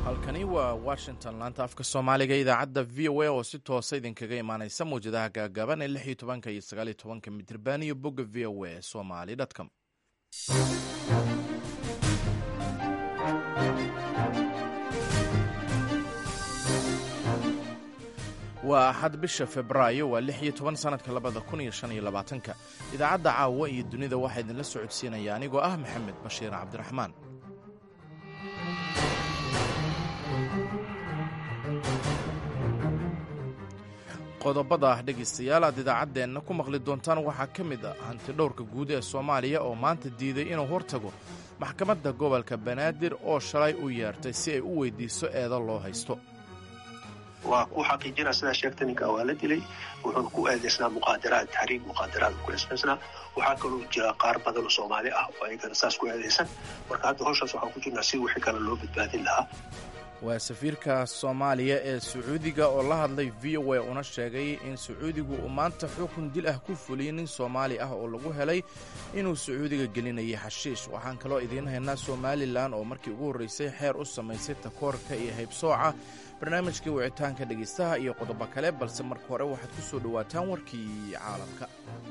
halkani waa washington laanta afka soomaaliga idaacadda v o a oo si toosa idinkaga imaaneysa mawjadaha gaagaaban ee lix iyo tobanka iyo sagaal iyo tobanka mitirban iyo bogga v o a somali com waa axad bisha febraayo waa lix iyo toban sanadka labada kun iyo shan iyo labaatanka idaacadda caawa iyo dunida waxaa idinla socodsiinaya anigoo ah maxamed bashiir cabdiraxmaan qodobada ah dhegaystayaal aad idaacaddeenna ku maqli doontaan waxaa ka mid ah hantidhowrka guud ee soomaaliya oo maanta diiday inuu hortago maxkamadda gobolka banaadir oo shalay u yeertay si ay u weydiiso eedo loo haysto waa ku xaqiijina sidaa sheegta ninka waa la dilay wuxuuna ku eedaysnaa muqaadaraad taxriib muqaadaraad ku eedaysnaa waxaa kaloo jira qaar badan oo soomaali ah oo ayagana saas ku eedaysan marka hadda hawshaas waxaan ku jirnaa si wixii kale loo badbaadin lahaa waa safiirka soomaaliya ee sacuudiga oo la hadlay v o a una sheegay in sacuudigu uu maanta xukun dil ah ku fuliyey nin soomaali ah oo lagu helay inuu sacuudiga gelinayay xashiish waxaan kaloo idiin haynaa somalilan oo markii ugu horraysay xeer u samaysay takoorka iyo haybsooca barnaamijkii wicitaanka dhegaystaha iyo qodobo kale balse marka hore waxaad ku soo dhowaataan warkii caalamka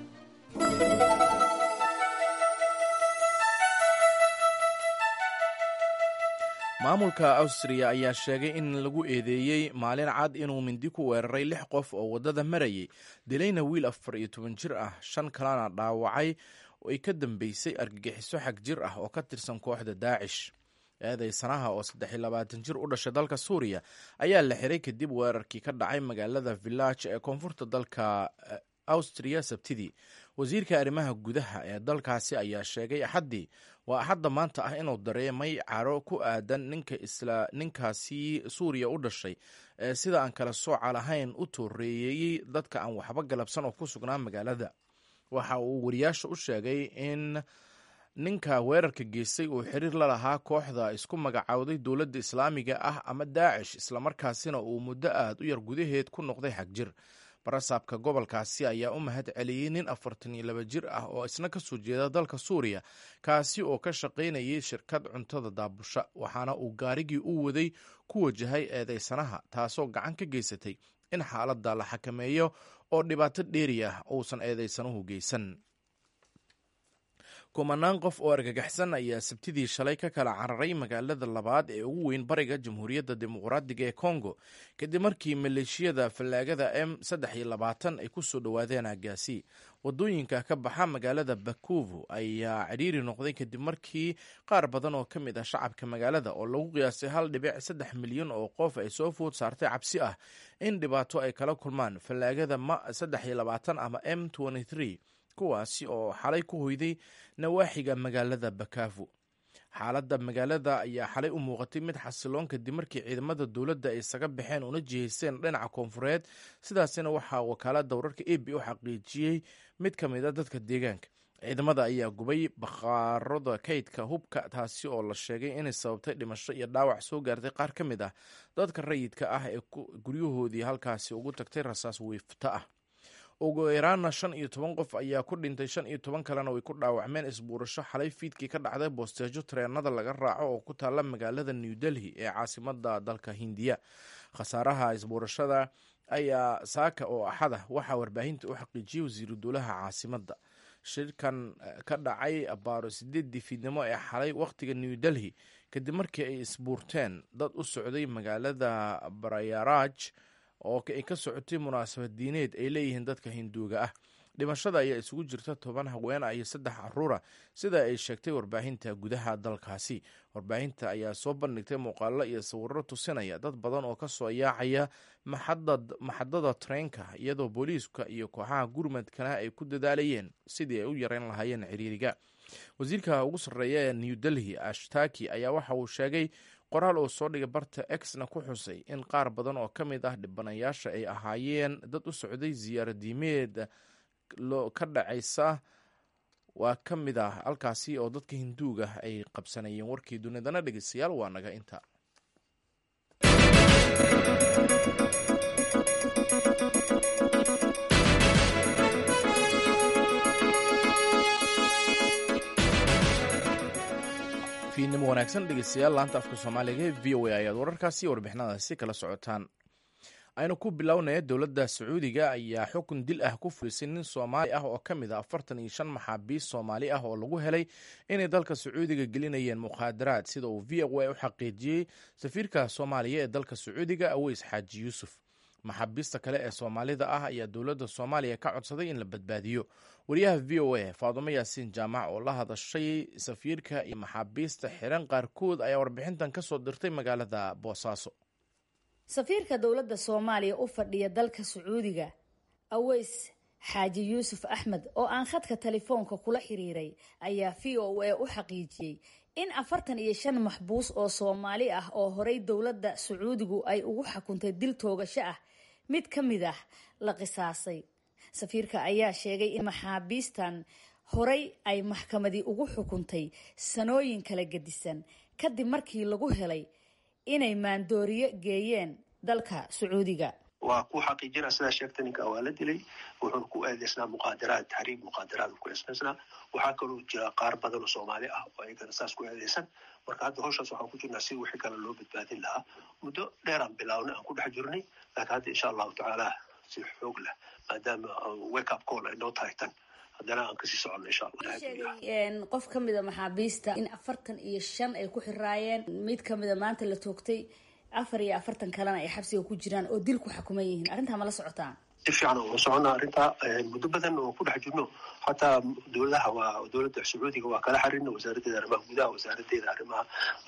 maamulka awstriya ayaa sheegay in lagu eedeeyey maalin cad inuu mindi ku weeraray lix qof oo waddada marayay dilayna wiil afar iyo toban jir ah shan kalena dhaawacay ay ka dambeysay argagixiso xag jir ah oo ka tirsan kooxda daacish eedaysanaha oo saddex iyo labaatan jir u dhashay dalka suuriya ayaa la xiray kadib weerarkii ka dhacay magaalada village ee koonfurta dalka awstriya sabtidii wasiirka arrimaha gudaha ee dalkaasi ayaa sheegay axaddii waa axadda maanta ah inuu dareemay caro ku aadan ninka isla ninkaasi suuriya u dhashay ee sida aan kala sooca lahayn u tooreeyey dadka aan waxba galabsan oo ku sugnaa magaalada waxa uu wariyaasha u sheegay in ninka weerarka geystay uu xiriir la lahaa kooxda isku magacowday dowladda islaamiga ah ama daacish islamarkaasina uu muddo aad u yar gudaheed ku noqday xagjir barasaabka gobolkaasi ayaa u mahad celiyey nin afartan iyo laba jir ah oo isna ka soo jeeda dalka suuriya kaasi oo ka shaqaynayay shirkad cuntada daabusha waxaana uu gaarigii u waday ku wajahay eedeysanaha taasoo gacan ka geysatay in xaaladda la xakameeyo oo dhibaato dheeri ah uusan eedeysanuhu geysan kumanaan qof oo argagaxsan ayaa sabtidii shalay ka kala cararay magaalada labaad ee ugu weyn bariga jamhuuriyadda dimuqraadiga ee kongo kadib markii maleeshiyada fallaagada m saddex iyo labaatan ay ku soo dhowaadeen aagaasi wadooyinka ka baxa magaalada bakuvu ayaa cidhiiri noqday kadib markii qaar badan oo ka mid ah shacabka magaalada oo lagu qiyaasay hal dhibic saddex milyan oo qof ay soo food saartay cabsi ah in dhibaato ay kala kulmaan fallaagada ma saddex iyo labaatan ama m kuwaasi oo xalay ku hoyday nawaaxiga magaalada bakavu xaaladda magaalada ayaa xalay u muuqatay mid xasiloon kadib markii ciidamada dowladda ay isaga baxeen una jihaysteen dhinaca koonfureed sidaasina waxaa wakaalada wararka a b u xaqiijiyey mid ka mid a dadka deegaanka ciidamada ayaa gubay bakhaarada kaydka hubka taasi oo la sheegay inay sababtay dhimasho iyo dhaawac soo gaartay qaar ka mid ah dadka rayidka ah ee guryahoodii halkaasi ugu tagtay rasaas wiifta ah ugu yaraana shan iyo toban qof ayaa ku dhintay shan iyo toban kalena way ku dhaawacmeen isbuurasho xalay fiidkii ka dhacday boosteejo tareenada laga raaco oo ku taalla magaalada new delhi ee caasimada dalka hindiya khasaaraha isbuurashada ayaa saaka oo axada waxaa warbaahinta u xaqiijiyey wasiiru dowlaha caasimadda shirkan ka dhacay abaaro sideedii fiidnimo ee xalay wakhtiga new delhi kadib markii ay isbuurteen dad u socday magaalada barayaraj oo ay ka socotay munaasabad diineed ay leeyihiin dadka hinduuga ah dhimashada ayaa isugu jirta toban haweena iyo saddex caruura sida ay sheegtay warbaahinta gudaha dalkaasi warbaahinta ayaa soo bandhigtay muuqaalo iyo sawirro tusinaya dad badan oo kasoo yaacaya maxadada tareenka iyadoo booliiska iyo kooxaha gurmadkana ay ku dadaalayeen sidii ay u yareyn lahaayeen ciriiriga wasiirka ugu sarreeya ee new delhi ashtaki ayaa waxa uu sheegay qoraal uu soo dhigay barta exna ku xusay in qaar badan oo ka mid ah dhibanayaasha ay ahaayeen dad u socday ziyaaradiimeed ka dhacaysa waa ka mid ah halkaasi oo dadka hinduuga ay qabsanayeen warkii dunidana dhegeystayaal waa naga inta fiidnimo wanaagsan dhegeystayaal laanta afka soomaaliga ee v o a ayaad wararkaasi iyo warbixinadaasi kala socotaan aynu ku bilownaya dowladda sacuudiga ayaa xukun dil ah ku fulisay nin soomaali ah oo ka mid a afartan iyo shan maxaabiist soomaali ah oo lagu helay inay dalka sacuudiga gelinayeen mukhaadaraad sida uu v o a u xaqiijiyey safiirka soomaaliya ee dalka sacuudiga aweys xaaji yuusuf maxaabiista kale ee soomaalida ah ayaa dowladda soomaaliya ka codsaday in la badbaadiyo wariyaha v o a faadumo yaasiin jaamac oo la hadashay safiirka iyo maxaabiista xiran qaarkood ayaa warbixintan ka soo dirtay magaalada boosaaso safiirka dowladda soomaaliya u fadhiya dalka sacuudiga aweys xaaji yuusuf axmed oo aan khadka telefoonka kula xiriiray ayaa v o a u xaqiijiyey in afartan iyo shan maxbuus oo soomaali ah oo horey dowladda sacuudigu ay ugu xukuntay dil toogasho ah mid ka mid ah la qisaasay safiirka ayaa sheegay in maxaabiistan horey ay maxkamadii ugu xukuntay sanooyin kala gedisan kadib markii lagu helay inay maandooriyo geeyeen dalka sacuudiga waa ku xaqiijina sidaa sheegta ninka waa la dilay wuxuuna ku eedeysnaa muqaadaraad taxriib muqaadaraad ku eedeysnaa waxaa kaloo jira qaar badan oo soomaali ah oo ayagana saas ku eedeysan marka hadda hawshaas waxaan ku jirnaa si wixii kale loo badbaadin lahaa muddo dheeraan bilaawna aan ku dhex jirnay laakiin hadda insha allahu tacaala si xoog leh maadaama wake up call ay noo tahay tan haddana aan kasii soconno insha allah sheegay qof ka mida maxaabiista in afartan iyo shan ay ku xiraayeen mid kamida maanta la toogtay afar iyo afartan kalena ay xabsiga ku jiraan oo dil ku xukuman yihiin arrintaa ma la socotaan si fiican oo soconnaa arrintaa muddo badan oo ku dhex jirno xataa dowladaha waa dowladda sacuudiga waa kala xarirna wasaaraddeeda arrimaha gudaha wasaaraddeeda arrimaha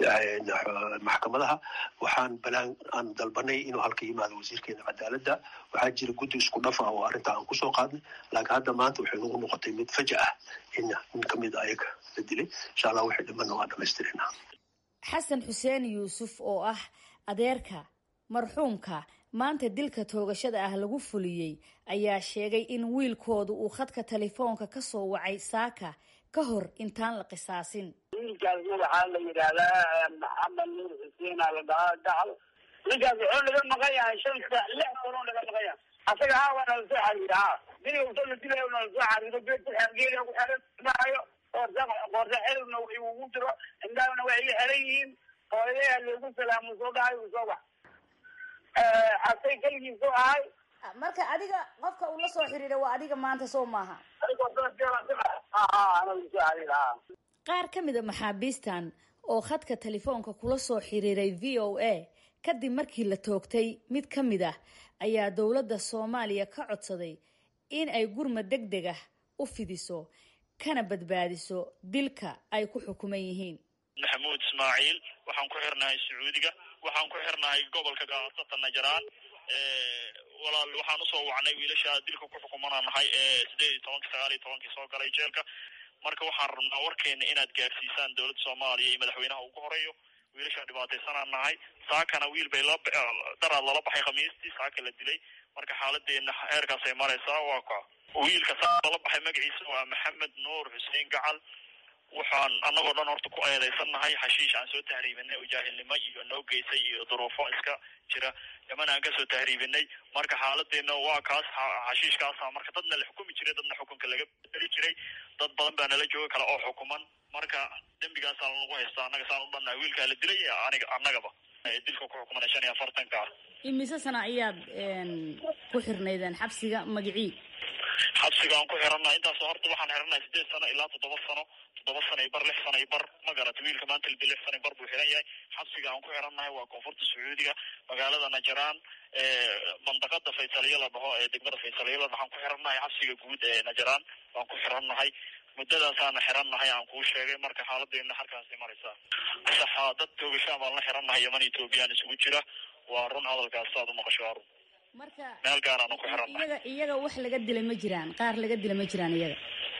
maxkamadaha waxaan balaan aan dalbanay inuu halka yimaado wasiirkeena cadaaladda waxaa jira guddi isku dhaf ah oo arrintaa aan kusoo qaadnay laakiin hadda maanta waxay nagu noqotay mid faja ah in nin ka mid ayaga la dilay insha allah waxay dhimanna waa dhamaystirina xasan xuseen yuusuf oo ah adeerka marxuumka maanta dilka toogashada ah lagu fuliyey ayaa sheegay in wiilkoodu uu khadka telefoonka ka soo wacay saaka ka hor intaan la qisaasin wiilkaas waxaa la yidhaahdaa maxamed nuur xuseen aa la dhahaa gacal ninkaas wuxuu naga maqan yahay shan sa lix sanoo naga maqan yahay asaga haa waa nala soo xariira haa dili usoo la dilayo nala soo xariiro geedka xergeeda ku xeran maayo qoorta qoorta xerigna ugu jiro indhaahna way iga xeran yihiin hooyadeha loogu salaamo soo dhahay uu soo bax asay keligiisu ahay marka adiga qofka uu la soo xiriira waa adiga maanta soo maaha qaar ka mida maxaabiistan oo khadka telefoonka kula soo xiriiray v o a kadib markii la toogtay mid ka mid ah ayaa dowladda soomaaliya ka codsaday in ay gurmad deg deg ah u fidiso kana badbaadiso dilka ay ku xukuman yihiin maxamuud ismaaciil waxaan ku xirnahay sacuudiga waxaan ku xirnahay gobolka gaasata najaraan walaal waxaan usoo wacnay wiilasha dilka ku xukumanaa nahay ee sideed iyo tobanki sagaal iyo tobankii soo galay jeelka marka waxaan rabnaa warkeena inaad gaarsiisaan dowladda soomaaliya iyo madaxweynaha ugu horeeyo wiilasha dhibaataysanaan nahay saakana wiil bay daraad lala baxay khamiistii saaka la dilay marka xaaladeena heerkaasay maraysaa waa ka wiilka saaka lala baxay magaciisa waa maxamed nuur xuseen gacal waxaan annagoo dhan horta ku eedaysannahay xashiish aan soo tahriibinay oo jaahilnimo iyo noo geysay iyo duruufo iska jira yaman aan kasoo tahriibinay marka xaaladeena waa kaas xashiishkaasa marka dadna la xukumi jiray dadna xukunka laga bedeli jiray dad badan baa nala jooga kale oo xukuman marka dembigaasaa lanagu haystaa annaga saan u dhannahay wiilkaa la dilay aniga annagaba dilka ku xukumana shan iyo afartanka ah imise sana ayaad ku xirnaydeen xabsiga magicii xabsiga aan ku xirannahay intaas horta waxaan xirannahay sideed sano ilaa toddoba sano toddoba sano iyo bar lix sano iyo bar ma garata wiilka maanta lidi lix sano iyo bar buu xiran yahay xabsiga aan ku xirannahay waa koonfurta sacuudiga magaalada najaraan mandaqada faysaliya la dhaho ee degmada faysaliya la dhahaan ku xirannahay xabsiga guud ee najaraan waan ku xirannahay muddadaasaana xirannahay aan kuu sheegay marka xaaladeena halkaasay maraysaa saxa dad toogashaan baan la xirannahay yaman ethoobiyan isugu jira waa run hadalkaas saad u maqasho waa run marka meel gaaraan ku xirannahay iyaga iyaga wax laga dilay ma jiraan qaar laga dilay ma jiraan iyaga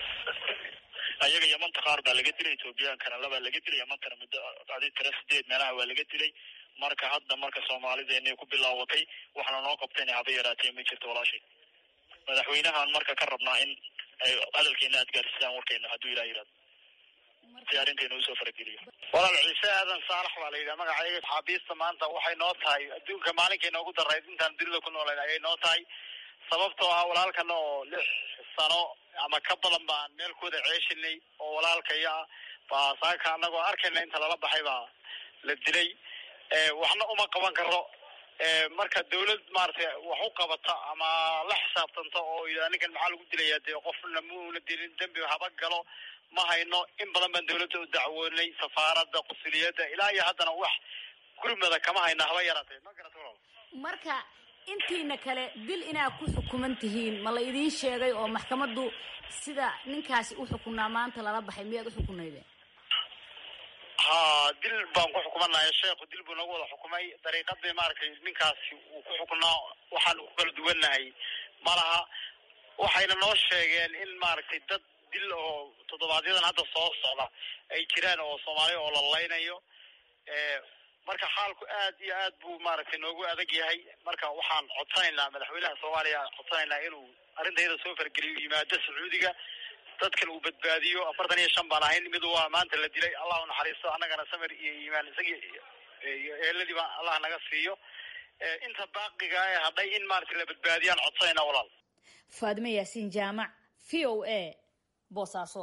ayaga yamanta qaar baa laga dilay ethoobiyankana labaa laga dilay yamantana muddo adi tira sideed meelaha waa laga dilay marka hadda marka soomaalideena ku bilaawatay wax lanoo qabtayna haba yaraatee ma jirto walaashay madaxweynahan marka ka rabnaa in ay hadalkeena aad gaarsiisaan warkeena hadduu ilah yihahdo si arrinteena usoo farageliyo walaal ciise aadan saalax baa la yidhaha magacayga xaabiista maanta waxay noo tahay adduunka maalinkay noogu darayd intaan dunida ku noolayn ayay noo tahay sababtoo ah walaalkana oo lix sano ama ka badan baan meelkooda ceeshinay oo walaalkaya ah baa saaka anagoo arkayna inta lala baxay baa la dilay waxna uma qaban karo marka dawlad maaragtay wax u qabata ama la xisaabtanta oo yidhaha ninkan maxaa lagu dilayaa dee qofna muuna dilin dembi haba galo ma hayno in badan baan dawladda u dacwoonay safaaradda qusuliyadda ilaa iyo haddana wax gurmada kama hayna haba yaraatee ma garata walaal marka intiina kale dil inaad ku xukuman tihiin ma la idiin sheegay oo maxkamaddu sida ninkaasi u xukunaa maanta lala baxay miyaad u xukunaydeen ha dil baan ku xukumanahay sheekhu dil buu nagu wada xukumay dariiqadii maaragtay ninkaasi uu ku xukunaa waxaan ku kala duwannahay malaha waxayna noo sheegeen in maaragtay dad dil oo toddobaadyadaan hadda soo socda ay jiraan oo soomaaliya oo la laynayo marka xaalku aad iyo aad buu maaragtay noogu adag yahay marka waxaan codsanaynaa madaxweynaha soomaaliya codsanaynaa inuu arrintayada soo fargeliyo yimaado sacuudiga dadkan uu badbaadiyo afartan iyo shan baan ahayn mid waa maanta la dilay allah u naxariisto annagana samir iyo iimaan isagii iyo eeladiiba allah naga siiyo inta baaqiga ee hadhay in maaragtay la badbaadiyaan codsanaynaa walaal faadime yaasiin jaamac v o a boosaaso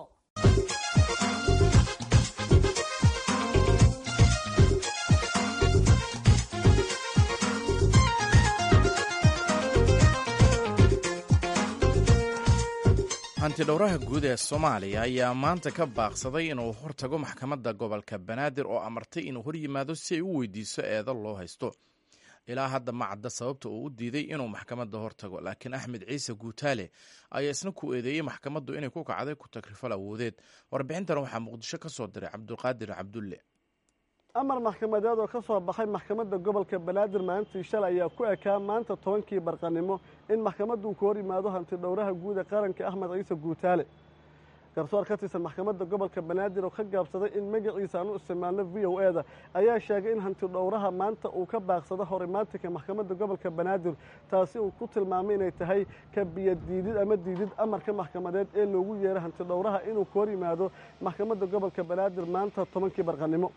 hantidhowraha guud ee soomaaliya ayaa maanta ka baaqsaday inuu hortago maxkamadda gobolka banaadir oo amartay inuu hor yimaado si ay u weydiiso eedo loo haysto ilaa hadda ma cadda sababta uu u diiday inuu maxkamadda hortago laakiin axmed ciise guutaale ayaa isna ku eedeeyey maxkamaddu inay ku kacday ku tagrifal awoodeed warbixintan waxaa muqdisho ka soo diray cabdulqaadir cabdulle amar maxkamadeed oo ka soo baxay maxkamadda gobolka banaadir maalintii shalay ayaa ku ekaa maanta tobankii barqanimo in maxkamaddu ku hor yimaado hanti dhowraha guud ee qaranka axmed ciise guutaale garsoor ka tirsan maxkamadda gobolka banaadir oo ka gaabsaday in magaciisa aan u isticmaalno v o e da ayaa sheegay in hanti dhowraha maanta uu ka baaqsado horimaatinka maxkamadda gobolka banaadir taasi uu ku tilmaamay inay tahay ka biyadiidid ama diidid amarka maxkamadeed ee loogu yeeray hanti dhowraha inuu ku hor yimaado maxkamadda gobolka banaadir maanta tobankii barqanimo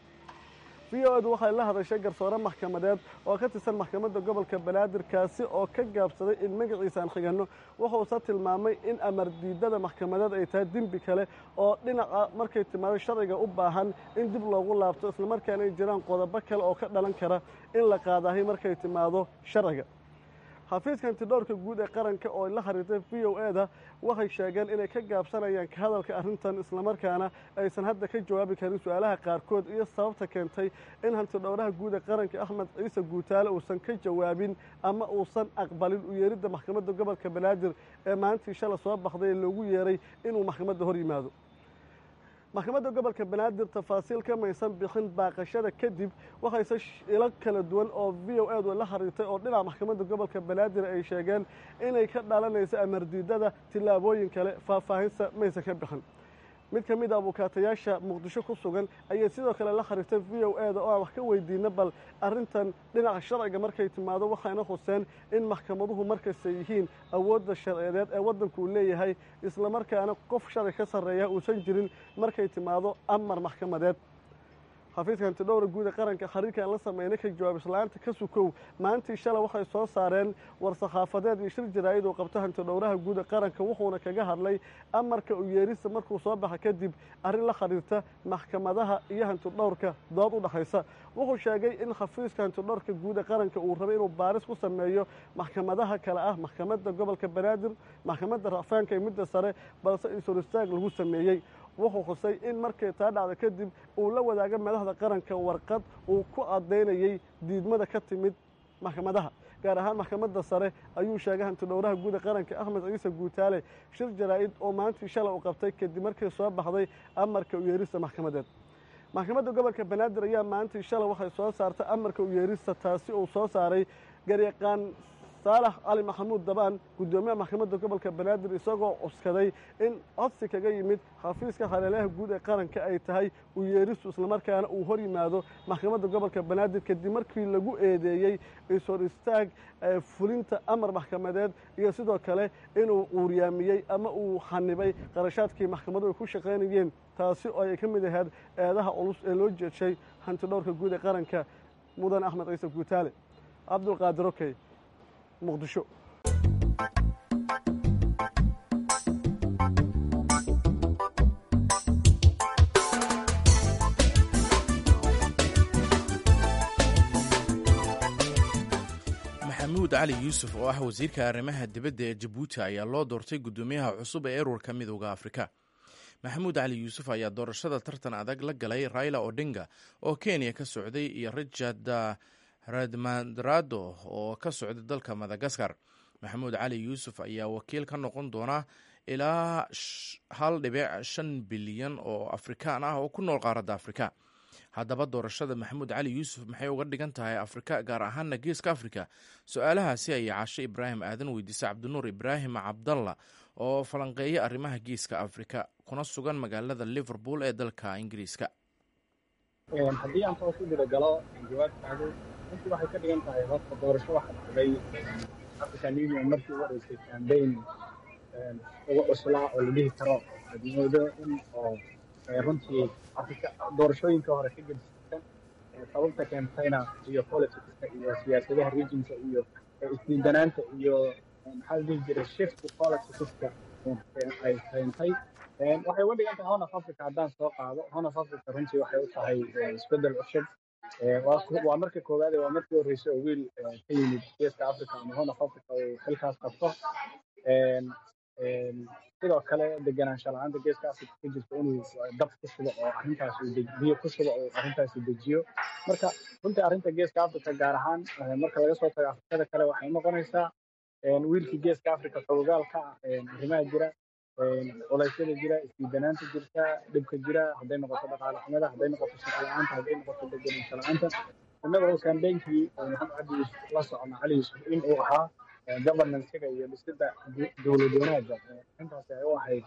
v o edu waxay la hadashay garsoore maxkamadeed oo ka tirsan maxkamadda gobolka banaadir kaasi oo ka gaabsaday in magaciisa aan xiganno wuxuuse tilmaamay in amar diidada maxkamadeed ay tahay dembi kale oo dhinaca markay timaado sharciga u baahan in dib loogu laabto islamarkaana ay jiraan qodobo kale oo ka dhalan kara in la qaadahay markay timaado sharciga xafiiska hantidhowrka guud ee qaranka oo la xiriirtay v o e da waxay sheegeen inay ka gaabsanayaan ka hadalka arrintan islamarkaana aysan hadda ka jawaabi karin su-aalaha qaarkood iyo sababta keentay in hantidhowraha guud ee qaranka axmed ciise guutaale uusan ka jawaabin ama uusan aqbalin u yeeridda maxkamadda gobolka banaadir ee maalintii shala soo baxday ee loogu yeeray inuu maxkamadda hor yimaado maxkamadda gobolka banaadir tafaasiil ka maysan bixin baaqashada kadib waxayse ilo kala duwan oo v o edu la xiriirtay oo dhinaca maxkamadda gobolka banaadir ay sheegeen inay ka dhalanayso amardiidada tillaabooyin kale faahfaahinsa maysan ka bixin mid ka mid a abukaatayaasha muqdisho ku sugan ayay sidoo kale la xiriirtay v o e da oo aan wax ka weydiina bal arrintan dhinaca sharciga markay timaado waxayna xuseen in maxkamaduhu markasta yihiin awoodda sharciyeed ee waddanku uu leeyahay islamarkaana qof sharci ka sarreeya uusan jirin markay timaado amar maxkamadeed xafiiska hantidhowra guud ee qaranka xiriirkaan la sameynay ka jawaabislaanta ka sukow maalintii shalay waxay soo saareen war-saxaafadeed iyo shir jaraa'id uu qabto hantidhowraha guud ee qaranka wuxuuna kaga hadlay amarka u yeerista markuu soo baxa kadib arrin la xiriirta maxkamadaha iyo hantidhowrka dood u dhexaysa wuxuu sheegay in xafiiska hantidhowrka guud ee qaranka uu rabay inuu baaris ku sameeyo maxkamadaha kale ah maxkamadda gobolka banaadir maxkamadda racfaanka iyo midda sare balse isor istaag lagu sameeyey wuxuu xusay in markay taa dhacda kadib uu la wadaaga madaxda qaranka warqad uu ku caddaynayey diidmada ka timid maxkamadaha gaar ahaan maxkamadda sare ayuu sheegay hantidhowraha guud ee qaranka axmed ciise guutaale shir jaraa'id oo maalintii shalay u qabtay kadib markii soo baxday amarka u yeerista maxkamadeed maxkamadda gobolka banaadir ayaa maalintii shalay waxay soo saartay amarka u yeerista taasi uu soo saaray garyaqaan saalax cali maxamuud dabaan guddoomiyaha maxkamadda gobolka banaadir isagoo cuskaday in codsi kaga yimid xafiiska hareelaha guud ee qaranka ay tahay u yeeristu islamarkaana uu hor yimaado maxkamadda gobolka banaadir kadib markii lagu eedeeyey ishor istaag fulinta amar maxkamadeed iyo sidoo kale inuu uuryaamiyey ama uu xanibay qarashaadkii maxkamadu ay ku shaqaynayeen taasi oo ay ka mid ahayd eedaha culus ee loo jeedshay hantidhowrka guud ee qaranka mudan axmed ciise guutaale cabdulqaadir okey muqdisho maxamuud cali yuusuf oo ah wasiirka arrimaha dibadda ee jabuuti ayaa loo doortay guddoomiyaha cusub ee ururka midooda afrika maxamuud cali yuusuf ayaa doorashada tartan adag la galay raila odinga oo kenya ka socday iyo richard radmadrado oo ka socday dalka madagaskar maxamuud cali yuusuf ayaa wakiil ka noqon doona ilaa hal dhibic shan bilyan oo afrikaan ah oo ku nool qaaradda afrika haddaba doorashada maxamuud cali yuusuf maxay uga dhigan tahay afrika gaar ahaana geeska afrika su-aalahaasi ayay caashe ibraahim aadan weydiisay cabdinuur ibraahim cabdalla oo falanqeeya arrimaha geeska afrika kuna sugan magaalada liverpool ee dalka ingiriiska haddii aan toos u gudagalo jawaabtaadu runtii waxay ka dhigan tahay horta doorasho waxa dhacday african union markii u horeysay cambaign uga cuslaa oo la dhihi karo admoodo in oo runtii afrika doorashooyinka hore ka gedisan sababta keentayna iyo politicska iyo siyaasadaha regionka iyo isdiidanaanta iyo maxaa la dhihi jiray shift politicska ay keentay waxay uga dhigan tahay honaf africa haddaan soo qaado honaf africa runtii waxay u tahay isbeddel cusub waa marka koowaade waa markii horreysay oo wiil ka yimid geeska africa ama honaf africa uu xilkaas qabto sidoo kale deganaansha la-aanta geeska africa ka jirta inuu dab ku shubo oo arrintaas biyo ku shubo oo arrintaasi dejiyo marka runtii arrinta geeska africa gaar ahaan marka laga soo tago afrikada kale waxay noqonaysaa wiilkii geeska africa xogagaal ka ah arrimaha jira culeysyada jira isdiidanaanta jirta dhibka jira hadday noqoto dhaqaale xumada hadday noqoto shaqo la-aanta hadday noqoto deganaansha la-aanta innaga oo kambeynkii maxamed cabdi yuusuf la socona cali yuusuf in uu ahaa governancega iyo dhisida dowlad wanaagga intaasi ay u ahayd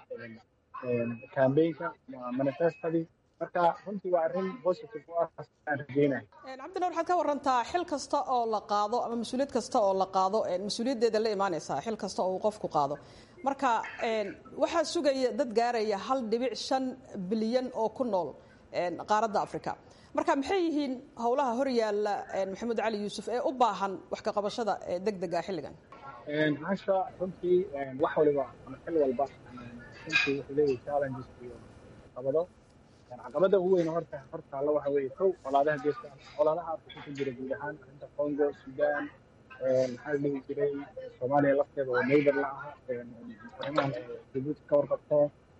kambeynka manifestadii marka runtii waa arrin positive u ah aan rajeynayo cabdina waxaad ka warantaa xil kasta oo la qaado ama mas-uuliyad kasta oo la qaado mas-uuliyaddeeda la imaanaysaa xil kasta oo uu qofku qaado marka waxaa sugaya dad gaaraya hal dhibic shan bilyan oo ku nool qaaradda africa marka maxay yihiin howlaha hor yaalla maxamuud cali yuusuf ee u baahan wax ka qabashada deg dega xilligan hasha runtii wax waliba ama xil walba runtii wuxuu leeyahay challenges iyo caqabado caqabada ugu weyn horta hortaalla waxa weeye kow colaadaha geeska colaadaha afrika ku jira guud ahaan arrinta congo sudan maxaa la dhihi jiray soomaaliya lafteeda oo neighbor la ah arrimahan jabuuti ka warqabto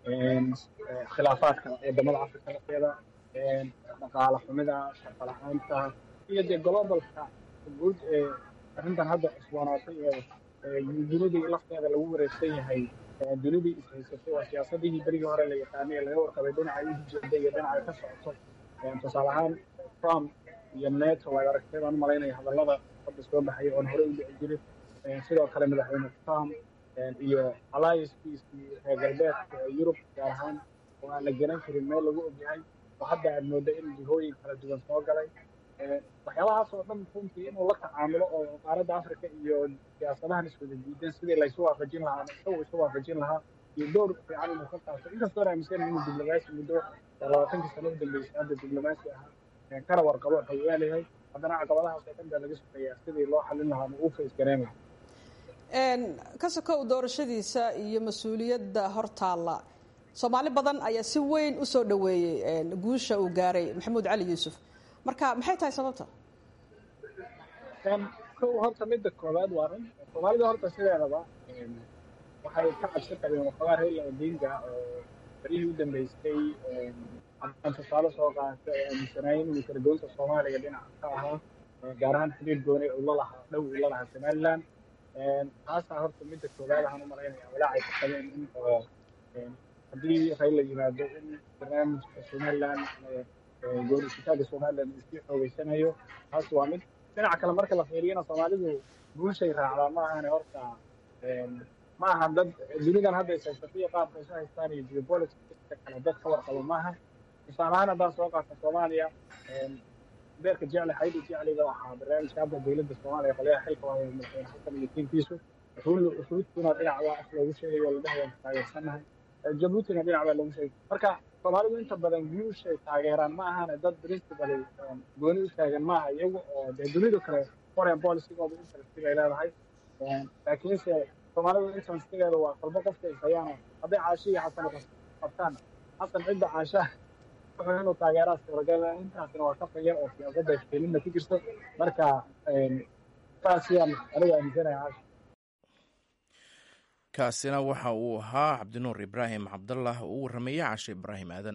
khilaafaadka wadamada afrika lafteeda dhaqaale xumida shaqo la-aanta iyo dee globalka guud ee arrintan hadda cusboonaatay ee dunidii lafteeda lagu wareegsan yahay dunidii ishaysatay waa siyaasadihii berigii hore la yaqaanay ee laga warqabay dhinaca u jeeda iyo dhinaca ka socoto tusaale ahaan trump iyo neto waad aragtay baan umalaynaya hadallada hadda soo baxaya oon hore u dhici jirin sidoo kale madaxweyne trump iyo alliancekiisii reer galbeedka ee yurub gaar ahaan oo aan la garan karin meel lagu ogyahay oo hadda aad mooda in jihooyin kala duwan soo galay waxyaabahaas oo dhan runtii inuu la tacaamulo oo qaaradda africa iyo siyaasadahan iswada diidan sidii laysu waafajin lahaa ama isagu isu waafajin lahaa iyo door fiican inuu ka qaato inkastoo aaminsan inuu diblomaasi muddo labaatankii sano u dambeysay hadda diblomaasi ahaa kana warqabo xoogaa leeyahay haddana caqabadahaas oo dhan baa laga sugayaa sidii loo xalin lahaa ama uu face gareyn lahaa ka sokow doorashadiisa iyo mas-uuliyadda hortaalla soomaali badan ayaa si weyn u soo dhoweeyey guusha uu gaaray maxamuud cali yuusuf marka maxay tahay sababta kow horta midda koowaad waa run soomaalida horta sideedaba waxay ka cabsi qabeen waxoogaa reela odinga oo barihii u dambeystay haddaan tusaale soo qaata ee aaminsanaayeen inuu kalagoynta soomaaliya dhinaca ka ahaa gaar ahaan xiriir gooni uu la lahaa dhow uu la lahaa somaliland taasaa horta midda koowaad ahaan u malaynaya walaacay ka qabeen in oo haddii rayla yimaado in barnaamijka somaliland goorisitaaga somaliland uu sii xoogeysanayo taas waa mid dhinaca kale marka la fiiriyana soomaalidu guushay raacdaa ma ahane horta ma aha dad dunidan hadda ishaysataiyo qaabka isu haystaan iyo geopolitica kale dad ka warqabo maaha tusaale ahaan haddaan soo qaata soomaaliya beerka jecle xaydi jecliga waxaa barnaamijka hadda dowladda soomaaliya qolyaha xilka waa madaxweyne xasan iyo tiinkiisu ruudkuna dhinac waa af loogu sheegayo ladhaha waan taageersanahay jabuutina dhinac baa loogu sheegay marka soomaalidu inta badan guushay taageeraan ma ahane dad principally gooni u taagan maaha iyagu oo dee dunidu kale foreign policygooda interestiga ay leedahay laakiinse soomaalidu interestigeeda waa qalbo qofka is hayaano hadday caasho iyo xasan qabtaan xasan cidda caashaha wuxuu inuu taageeraa suuragala intaasina waa ka fayar oo siyaasadda iftiiminna ku jirto marka saas ayaan aniga aaminsanahay kaasina waxa uu ahaa cabdinuur ibraahim cabdallah oo u warramaya cashe ibraahim aadan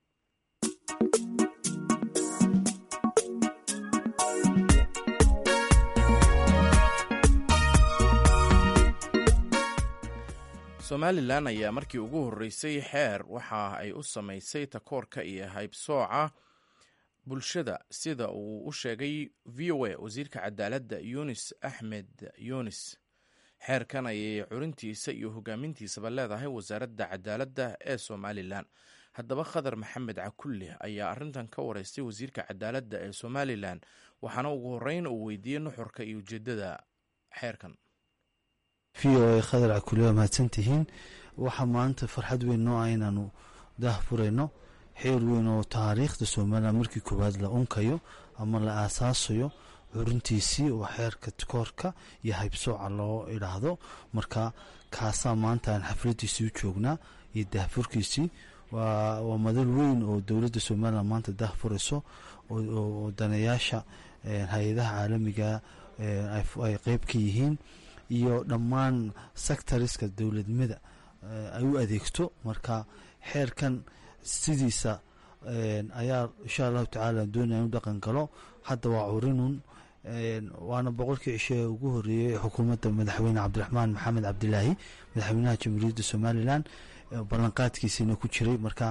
somalilan ayaa markii ugu horreysay xeer waxa ay u samaysay takoorka iyo haybsooca bulshada sida uu u sheegay v o a wasiirka cadaaladda yunis axmed yunis xeerkan ayay curintiisa iyo hogaamintiisaba leedahay wasaaradda cadaaladda ee somalilan haddaba khadar maxamed cakulle ayaa arrintan ka wareystay wasiirka cadaaladda ee somalilan waxaana ugu horreyn uu weydiiyey nuxurka iyo ujeeddada xeerkan v o a khadar cakulle waa mahadsantihiin waxaa maanta farxad weyn noo ah inaanu daah furayno xeer weyn oo taariikhda somalilan markii koowaad la unkayo ama la aasaasayo curintiisii oo xeerka koorka iyo haybsooca loo idhaahdo marka kaasaa maanta aan xafladiisii u joognaa iyo daahfurkiisii waa madal weyn oo dowladda somalilan maanta daah furayso oo daneyaasha hay-adaha caalamiga ay qeyb ka yihiin iyo dhammaan sectoriska dowladnimada ay u adeegto marka xeerkan sidiisa ayaa insha allahu tacaala doonaya inu dhaqan galo hadda waa curinun waana boqolkii cishe ugu horeeyey xukuumadda madaxweyne cabdiraxmaan maxamed cabdilaahi madaxweynaha jamhuuriyadda somalilan ballanqaadkiisiina ku jiray marka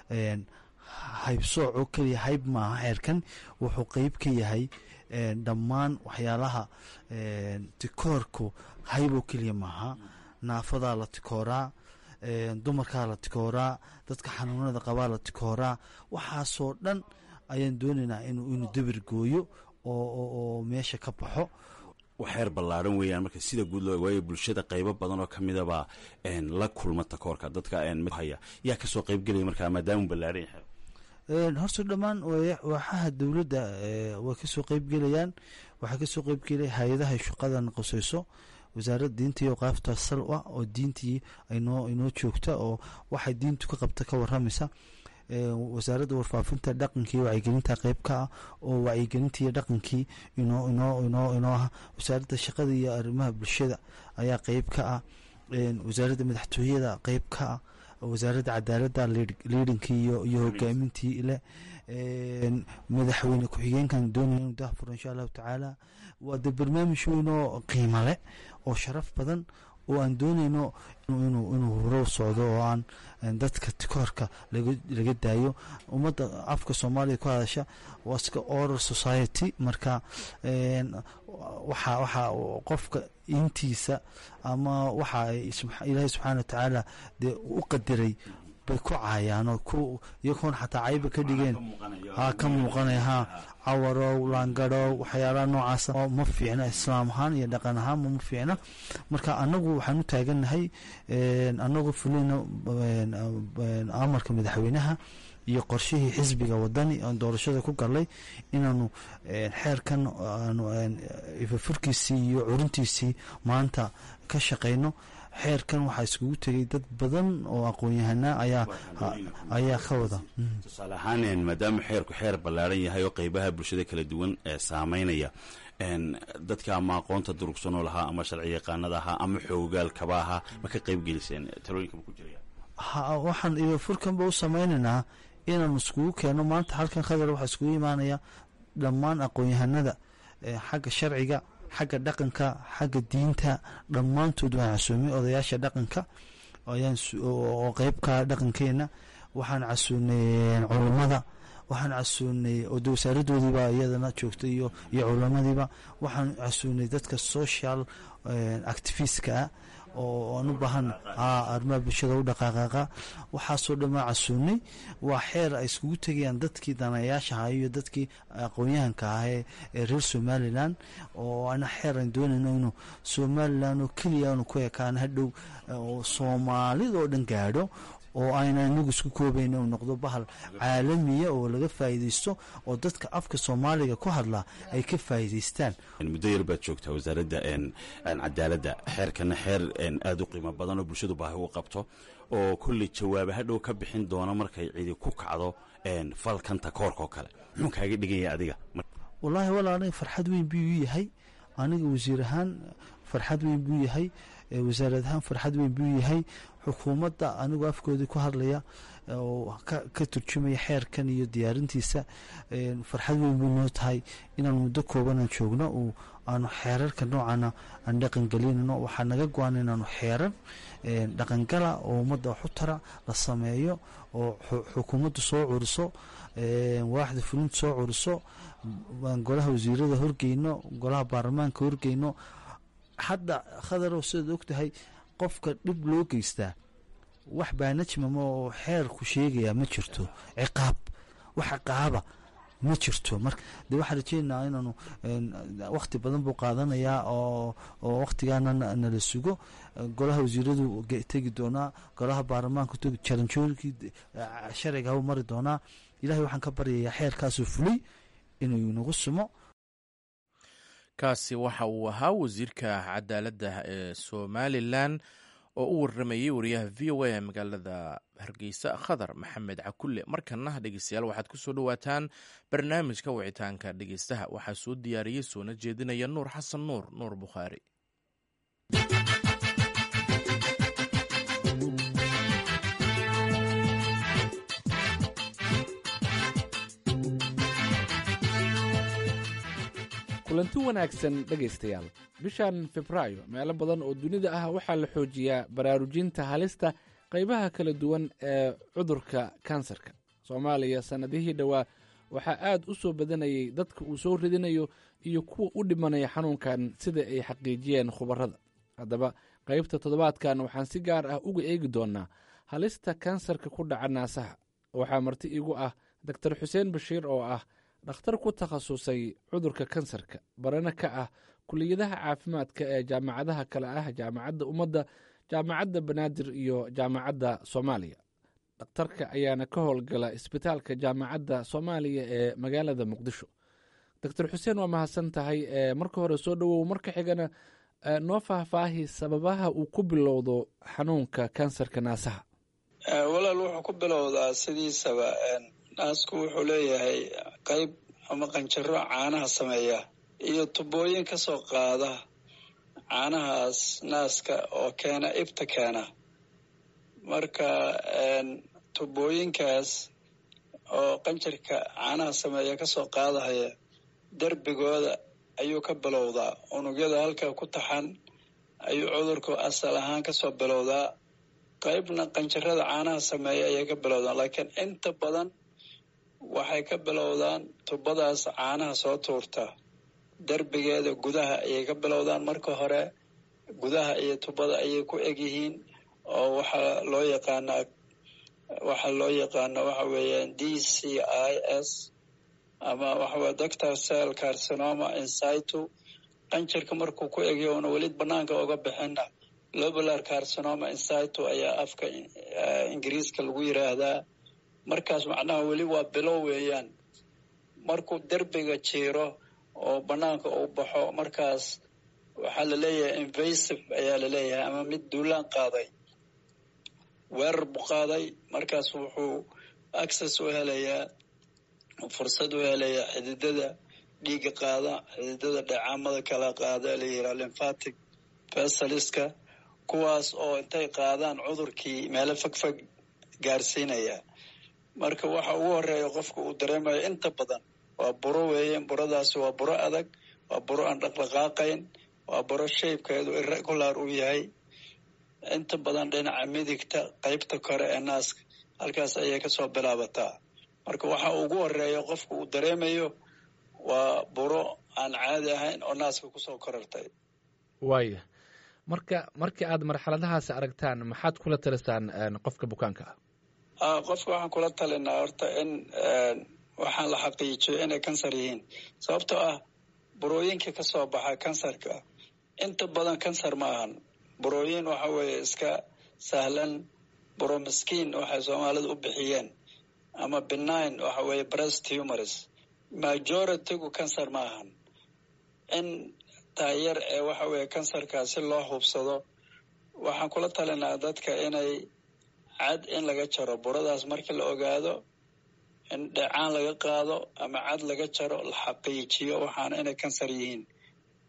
haybsooco keliya hayb maaha xeerkan wuxuu qeyb ka yahay dhammaan waxyaalaha tikoorku hayb oo keliya maaha naafadaa la tikooraa dumarkaa la tikooraa dadka xanuunada qabaa la tikooraa waxaasoo dhan ayaan doonaynaa inuu dabir gooyo oo meesha ka baxo xeer ballaaran weeyaan marka sida guud loo waayo bulshada qaybo badan oo kamidaba la kulma takoorka dadka haya yaa kasoo qaybgelaya markaa maadaama ballaaran yahay horta dhammaan waaxaha dowladda way kasoo qeybgelayaan waxaa kasoo qeybgelaya hay-adaha shaqadan qoseyso wasaaradda diinta iyo qaafta sal ah oo diintii inoo inoo joogta oo waxay diintu ka qabta ka waramaysa wasaaradda warfaafinta dhaqankii wacyigelinta qeyb ka ah oo wacyigelintii iyo dhaqankii inoo inoo inoo inoo ah wasaaradda shaqada iyo arrimaha bulshada ayaa qeyb ka ah wasaaradda madaxtooyada qeyb ka ah wasaaradda cadaaladda liidhinkii iyo iyo hogaamintii leh madaxweyne ku-xigeenkan doonaya inu daahfuro insha allahu tacaala waa de barnaamij weyn oo qiimo leh oo sharaf badan oo aan dooneyno inuu huro socdo oo aan dadka tikoorka laga daayo ummadda afka soomaaliya ku hadasha waa iska oral society marka waxa waxa qofka intiisa ama waxa ilaahay subxaana wa tacaala dee u qadiray bay ku caayaan oo ku iyagoon xataa cayba ka dhigeen ha ka muuqanaya ha cawarow laangadhow waxyaalaha noocaasa oo ma fiicna islaam ahaan iyo dhaqan ahaanba ma fiicna marka anagu waxaan u taagannahay anagoo fulina amarka madaxweynaha iyo qorshihii xisbiga wadani aan doorashada ku galay inaanu xeerkan ifafurkiisii iyo curintiisii maanta ka shaqeyno xeerkan waxaa iskugu tegay dad badan oo aqoon-yahanaa ayaa ayaa ka wada tusaale ahaan maadaama xeerku xeer ballaaran yahay oo qeybaha bulshada kala duwan ee saameynaya dadka ama aqoonta durugsanoo lahaa ama sharci yaqaanada ahaa ama xoogaalkaba ahaa ma ka qeyb geliseen talooyinka ma ku jiraya waxaan ifafurkanba u sameynaynaa inaanu iskugu keenno maanta halkan khadar waxaa iskugu imaanaya dhammaan aqoon-yahanada xagga sharciga xagga dhaqanka xagga diinta dhammaantood waan casuumay odayaasha dhaqanka oo qeybka dhaqankeena waxaan casuunay culammada waxaan casuunay oda wasaaradoodiiba iyadana joogta iyo iyo culamadiiba waxaan casuunay dadka social activistka oo aan u baahan arrimaha bulshada u dhaqaaqaaqa waxaasoo dhan waa casuunay waa xeer ay iskugu tegayaan dadkii danayaasha ahaa iyo dadkii aqoon-yahanka ah ee reer somalilan oo ana xeer aan doonayno inuu somalilan oo keliya aanu ku ekaan hadhow oo soomaalida oo dhan gaadho oo ayna inagu isku koobayn uu noqdo bahal caalamiya oo laga faa'iidaysto oo dadka afka soomaaliga ku hadla ay ka faa'iidaystaan muddo yar baad joogtaa wasaaradda cadaaladda xeerkana xeer aada u qiimo badan oo bulshadu baahi u qabto oo kolley jawaaba hadhow ka bixin doono markay cidi ku kacdo falkan takoorka oo kale muxuu kaaga dhiganya adiga wallaahi walaal aniga farxad weyn buu u yahay aniga wasiir ahaan farxad weyn buu yahay wasaarad ahaan farxad weyn buu yahay xukuumadda anigoo afkoodii ku hadlaya oo ka turjumaya xeerkan iyo diyaarintiisa farxad weyn buu noo tahay inaan muddo koobanaan joogno oo aanu xeerarka noocana aan dhaqangelinano waxaa naga go-an inaanu xeerar dhaqangala oo ummadda wax u tara la sameeyo oo xukuumaddu soo curiso waaxda fulintu soo curiso golaha wasiirada horgeyno golaha baarlamaanka horgeyno hadda khadarow sidaad og tahay qofka dhib loo geystaa wax baanajmama oo xeerku sheegaya ma jirto ciqaab wax ciqaaba ma jirto marka dee waxaan rajeynayaa inaanu wakhti badan buu qaadanayaa oo oo wakhtigaana nala sugo golaha wasiiradu tegi doonaa golaha baarlamaanka tegi jaranjooyinkii sharciga u mari doonaa ilahay waxaan ka baryayaa xeerkaasuu fulay inuu inagu sumo kaasi waxa uu ahaa wasiirka cadaaladda ee somalilan oo u waramayey wariyaha v o a ee magaalada hargeysa khadar maxamed cakulle markana dhegeystayaal waxaad ku soo dhowaataan barnaamijka wicitaanka dhegeystaha waxaa soo diyaariyey soona jeedinaya nuur xasan nuur nuur bukhaari kulanti wanaagsan dhegaystayaal bishan febraayo meelo badan oo dunida ah waxaa la xoojiyaa baraarujinta halista qaybaha kala duwan ee cudurka kansarka soomaaliya sannadihii dhowaa waxaa aad u soo badanayay dadka uu soo ridinayo iyo kuwa u dhimanaya xanuunkan sida ay xaqiijiyeen khubarada haddaba qaybta toddobaadkan waxaan si gaar ah uga eegi doonnaa halista kansarka ku dhaca naasaha waxaa marti igu ah doktor xuseen bashiir oo ah dhakhtar ku takhasusay cudurka kansarka barana ka ah kuliyadaha caafimaadka ee jaamacadaha kale ah jaamacadda ummadda jaamacadda banaadir iyo jaamacadda soomaaliya dhakhtarka ayaana ka howlgala isbitaalka jaamacadda soomaaliya ee magaalada muqdisho doctor xuseen waa mahadsan tahay marka hore soo dhowow marka xigana noo faahfaahi sababaha uu ku bilowdo xanuunka kansarka naasaha walaal wuxuu ku bilowdaa sidiisaba naasku wuxuu leeyahay qayb ama qanjaro caanaha sameeya iyo tubooyin ka soo qaada caanahaas naaska oo keena ibta keena marka tubooyinkaas oo qanjarka caanaha sameeya ka soo qaadahaya derbigooda ayuu ka bilowdaa unugyada halkaa ku taxan ayuu cudurku asal ahaan kasoo bilowdaa qaybna qanjarada caanaha sameeya ayay ka bilowdaan laakiin inta badan waxay ka bilowdaan tubadaas caanaha soo tuurta derbigeeda gudaha ayay ka bilowdaan marka hore gudaha iyo tubada ayay ku egyihiin oo waxaa loo yaqaanaa waxaa loo yaqaana waxa weeyaan d c i s ama waxaweye doctor cell carcinoma insitu qanjarka markuu ku egyo una weli banaanka oga bixina lobular carcinoma insitu ayaa afka ingiriiska lagu yiraahdaa markaas macnaha weli waa bilow weeyaan markuu derbiga jiiro oo banaanka uu baxo markaas waxaa laleeyahay invasive ayaa laleeyahay ama mid duulaan qaaday weerar buu qaaday markaas wuxuu access u helayaa fursad u helayaa xididada dhiiga qaada xididada dheecaamada kala qaada la yiraa lymphatic vesaliska kuwaas oo intay qaadaan cudurkii meelo fogfog gaarsiinaya marka waxa ugu horeeya qofka uu dareemayo inta badan waa buro weeyaan buradaasi waa buro adag waa buro aan dhaqdhaqaaqayn waa buro shaybkeedu irregular uu yahay inta badan dhinaca midigta qeybta kore ee naaska halkaas ayay kasoo bilaabataa marka waxa ugu horeeya qofka uu dareemayo waa buro aan caadi ahayn oo naaska kusoo korartay waaya marka markii aad marxaladahaas aragtaan maxaad kula talisaan qofka bukaanka ah qofka waxaan kula talinaa horta in waxaan la xaqiijiyo inay kansar yihiin sababtoo ah burooyinka kasoo baxa kansarka inta badan kansar ma ahan burooyin waxa weeye iska sahlan buro miskiin waxay soomaalida u bixiyeen ama benign waxa weeye breast humors majoritygu kansar ma ahan in taayar ee waxa weeye kansarkaa si loo hubsado waxaan kula talinaa dadka inay cad in laga jaro buradaas markii la ogaado in dheecaan laga qaado ama cad laga jaro la xaqiijiyo waxaana inay kansar yihiin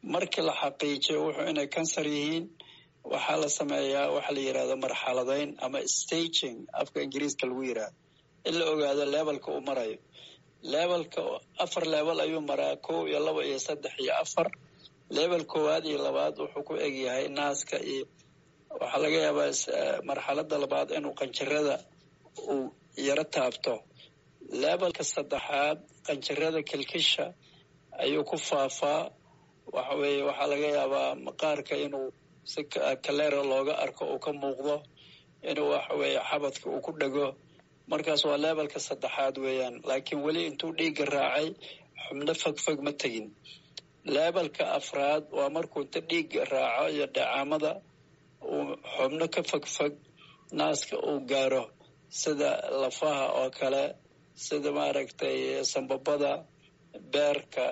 markii la xaqiijiyo wuxuu inay kansar yihiin waxaa la sameeyaa waxa la yidhahdo marxaladayn ama staging afka ingiriiska lagu yidhahdo in la ogaado levelka uu marayo levelka afar level ayuu maraa kow iyo laba iyo saddex iyo afar level koowaad iyo labaad wuxuu ku egyahay naaska iyo waxaa laga yaabaa marxalada labaad inuu qanjirada uu yaro taabto levelka saddexaad qanjirada kilkisha ayuu ku faafaa waxa weeye waxaa laga yaabaa maqaarka inuu si kaleera looga arko uu ka muuqdo inuu waxa weeye xabadka uu ku dhego markaas waa levelka saddexaad weeyaan laakiin weli intuu dhiigga raacay xubno fogfog ma tegin levelka afraad waa markuu inta dhiigga raaco iyo dhacaamada uu xubno ka fogfog naaska uu gaaro sida lafaha oo kale sida maaragtay sambabada beerka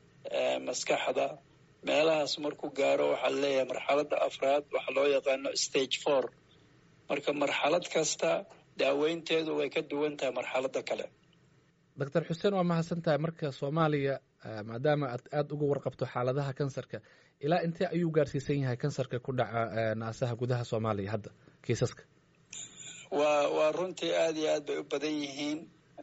maskaxda meelahaas markuu gaaro waxaa laleeyahay marxaladda afraad waxaa loo yaqaano stage four marka marxalad kasta daaweynteedu way ka duwan tahay marxaladda kale doctor xuseen waa mahadsan tahay marka soomaaliya maadaama aad aada uga warqabto xaaladaha kansarka ilaa intee ayuu gaarsiisan yahay kansarka ku dhaca naasaha gudaha soomaaliya hadda kiisaska waa waa runtii aada iyo aad bay u badan yihiin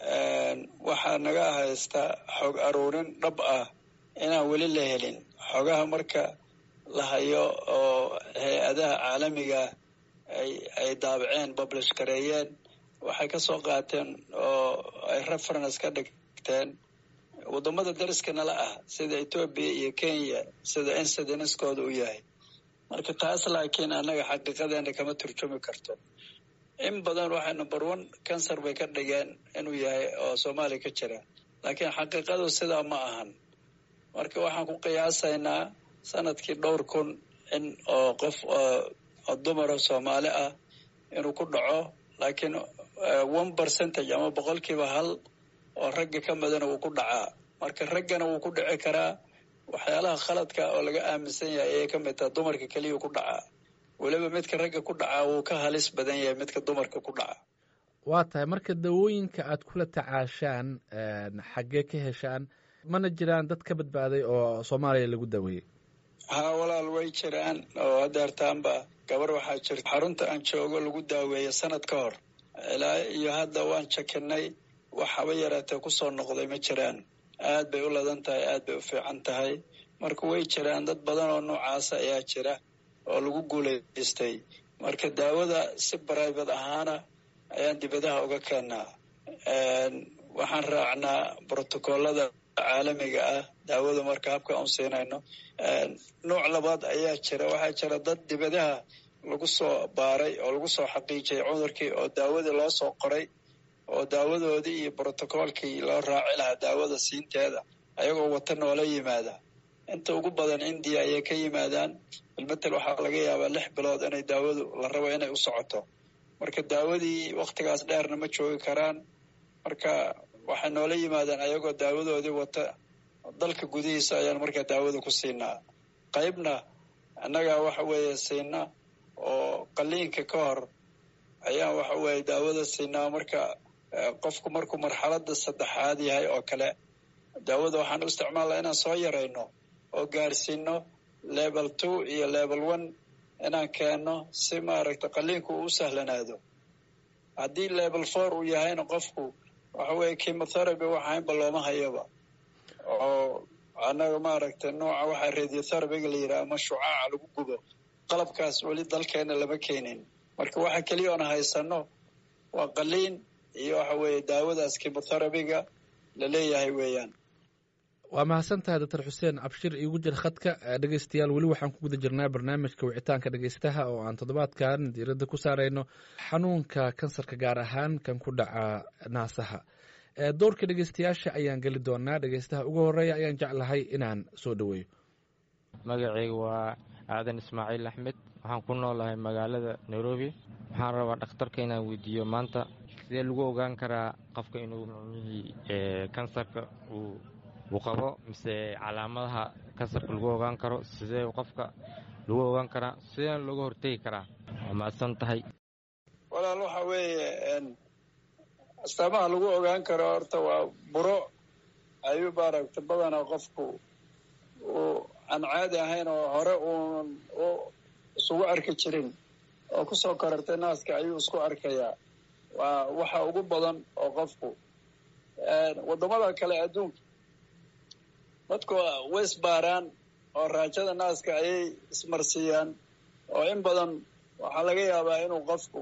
waxaa naga haysta xog aruurin dhab ah inaan weli la helin xogaha marka la hayo oo hay-adaha caalamiga ay ay daabaceen publish gareeyeen waxay ka soo qaateen oo ay reference ka dhigteen waddamada dariska nala ah sida etoobiya iyo kenya sida incidenskooda u yahay marka taas laakiin annaga xaqiiqadeena kama turjumi karto in badan waxay number one cancer bay ka dhigeen inuu yahay oo soomaaliya ka jira laakiin xaqiiqadu sidaa ma ahan marka waxaan ku qiyaasaynaa sanadkii dhowr kun in oo qof oo dumara soomaali ah inuu ku dhaco laakiin one percentage ama boqolkiiba hal oo ragga ka midana wuu ku dhacaa marka raggana wuu ku dhici karaa waxyaalaha khaladka oo laga aaminsan yahay ayay ka mid taha dumarka keliya ku dhacaa weliba midka ragga ku dhacaa wuu ka halis badan yahay midka dumarka ku dhaca waa tahay marka dawooyinka aad kula tacaashaan xaggee ka heshaan mana jiraan dad ka badbaaday oo soomaaliya lagu daweeyey haa walaal way jiraan oo hadeertaanba gabar waxaa jirta xarunta aan joogo lagu daaweeya sanad ka hor ilaa iyo hadda waan jakinay waxaba yaraatee kusoo noqday ma jiraan aad bay u ladan tahay aad bay u fiican tahay marka way jiraan dad badan oo noocaasa ayaa jira oo lagu guulaystay marka daawada si bribate ahaana ayaan dibadaha uga keenaa waxaan raacnaa brotocoolada caalamiga ah daawada marka habka aan siinayno nooc labaad ayaa jira waxaa jira dad dibadaha lagu soo baaray oo lagu soo xaqiijiyay cudurkii oo daawadii loo soo qoray oo daawadoodii iyo brotocoolkii loo raaci lahaa daawada siinteeda ayagoo wata noola yimaada inta ugu badan indiya ayay ka yimaadaan bilmetel waxaa laga yaabaa lix bilood inay daawadu la rabo inay u socoto marka daawadii waktigaas dheerna ma joogi karaan marka waxay noola yimaadaan ayagoo daawadoodii wata dalka gudihiisa ayaan markaa daawada ku siinaa qaybna annagaa waxa weeye siina oo qaliinka ka hor ayaan waxa weeye daawada siinaa marka qofku markuu marxaladda saddexaad yahay oo kale daawada waxaan u isticmaalnaa inaan soo yarayno oo gaarsiino level two iyo level one inaan keenno si maaragta qaliinku uu u sahlanaado haddii level four uu yahayna qofku waxa weeye chemotherapy waxaynba looma hayaba oo annaga maaragtay nooca waxaa radiotherapyga la yidhaha ama shucaaca lagu gubo qalabkaas weli dalkeena lama keenin marka waxa keliya oona haysano waa qaliin iyo waxa weeye daawadaas chemotherapyga la leeyahay weeyaan waa mahadsan tahay doctor xuseen cabshir iigu jir khadka dhegeystayaal weli waxaan ku guda jirnaa barnaamijka wicitaanka dhegeystaha oo aan toddobaadkan diiradda ku saarayno xanuunka kansarka gaar ahaan kan ku dhaca naasaha doorka dhegeystayaasha ayaan geli doonaa dhegeystaha ugu horeeya ayaan jeclahay inaan soo dhoweeyo magacayga waa aadan ismaaciil axmed waxaan ku noolahay magaalada nairobi waxaan rabaa dhakhtarka inaan weydiiyo maanta sidee lagu ogaan karaa qofka inuu micnihii kansarka uu uu qabo mise calaamadaha kansarka lagu ogaan karo sidee qofka lagu ogaan karaa sidee looga hortegi karaa waa mahadsan tahay walaal waxa weeye astaamaha lagu ogaan karo horta waa buro ayuu maaragta badanaa qofku uu aan caadi ahayn oo hore uun u isugu arki jirin oo kusoo korartay naaska ayuu isku arkayaa waa waxa ugu badan oo qofku waddamada kale adduunka dadku way isbaaraan oo raajada naaska ayay ismarsiiyaan oo in badan waxaa laga yaabaa inuu qofku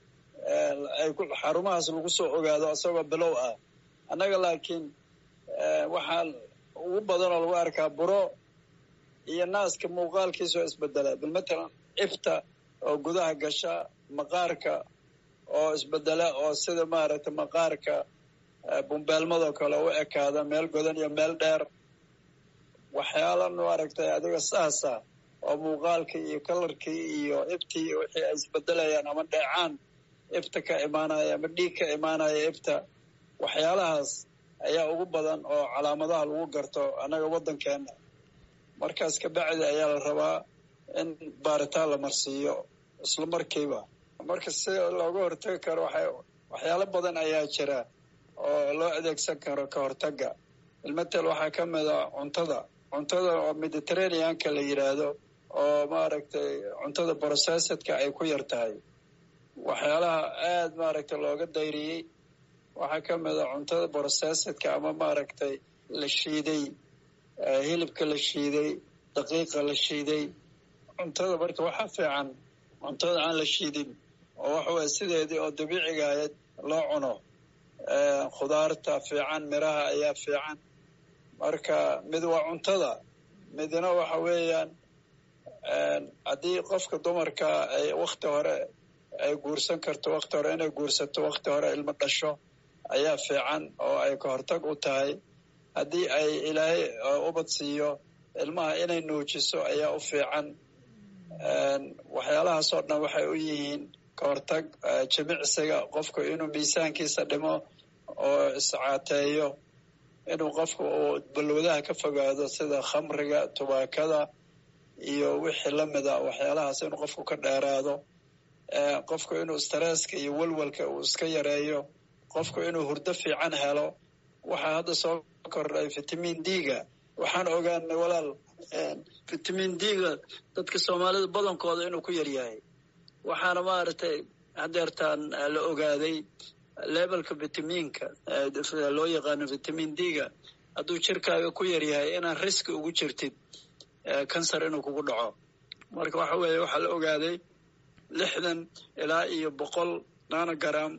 ay xarumahaas lagu soo ogaado isagoo bilow ah annaga laakiin waxaa ugu badan oo lagu arkaa buro iyo naaska muuqaalkiisa oo isbedela bilmatalan ifta oo gudaha gasha maqaarka oo isbedela oo sida maaragtay maqaarka bumbeelmadoo kale u ekaada meel godan iyo meel dheer waxyaala maaragtay adiga saasa oo muuqaalkii iyo kalarkii iyo iftii wixii ay isbedelayaan ama dheecaan ifta ka imaanaya ama dhiig ka imaanaya ifta waxyaalahaas ayaa ugu badan oo calaamadaha lagu garto annaga waddankeena markaas kabacdi ayaa la rabaa in baaritaan la marsiiyo isla markiiba marka si looga hortagi karo waxa waxyaalo badan ayaa jira oo loo adeegsan karo ka hortagga ilmatel waxaa ka mida cuntada cuntada oo mediterraneanka la yidhaahdo oo maaragtay cuntada processedka ay ku yar tahay waxyaalaha aada maaragtay looga dayriyey waxaa ka mida cuntada processedka ama maaragtay la shiiday hilibka la shiiday daqiiqa la shiiday cuntada marka waxaa fiican cuntada aan la shiidin oo waxa weye sideedii oo dabiiciga ahayd loo cuno khudaarta fiican miraha ayaa fiican marka mid waa cuntada midna waxa weeyaan haddii qofka dumarka ay wakti hore ay guursan karto wakti hore inay guursato wakti hore ilmo dhasho ayaa fiican oo ay ka hortag u tahay haddii ay ilaahay ubad siiyo ilmaha inay nuujiso ayaa u fiican waxyaalahaasoo dhan waxay u yihiin ka hortag jimicsiga qofku inuu miisaankiisa dhimo oo iscaateeyo inuu qofku uu balwadaha ka fogaado sida khamriga tubaakada iyo wixii lamida waxyaalahaas inuu qofku ka dheeraado qofku inuu stresska iyo welwelka uu iska yareeyo qofku inuu hurdo fiican helo waxaa hadda soo kordhay vitamin d-ga waxaan ogaanay walaal vitamin d-ga dadka soomaalida badankooda inuu ku yaryahay waxaana maaragtay hadeertaan la ogaaday levelka vitaminka loo yaqaano vitamin d-ga hadduu jirkaaga ku yaryahay inaan riski ugu jirtid cancer inuu kugu dhaco marka waxa weeye waxaa la ogaaday lixdan ilaa iyo boqol nanogram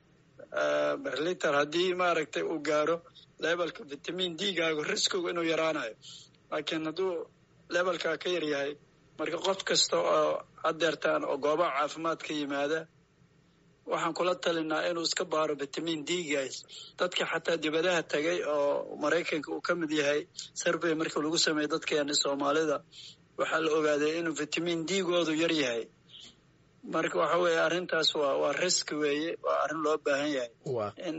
liter haddii maaragtay uu gaaro levelka vitamin d-gaagu riskigu inuu yaraanayo laakiin hadduu levelkaa ka yaryahay marka qof kasta oo hadeertaan oo goobaha caafimaad ka yimaada waxaan kula talinaa inuu iska baaro vitamin d-gaas dadka xataa dibadaha tagay oo maraykanka uu ka mid yahay survey marka lagu sameeyey dadkeena soomaalida waxaa la ogaaday inuu vitamin d-goodu yar yahay marka waxa weeye arrintaas waa waa risk weeye waa arrin loo baahan yahay in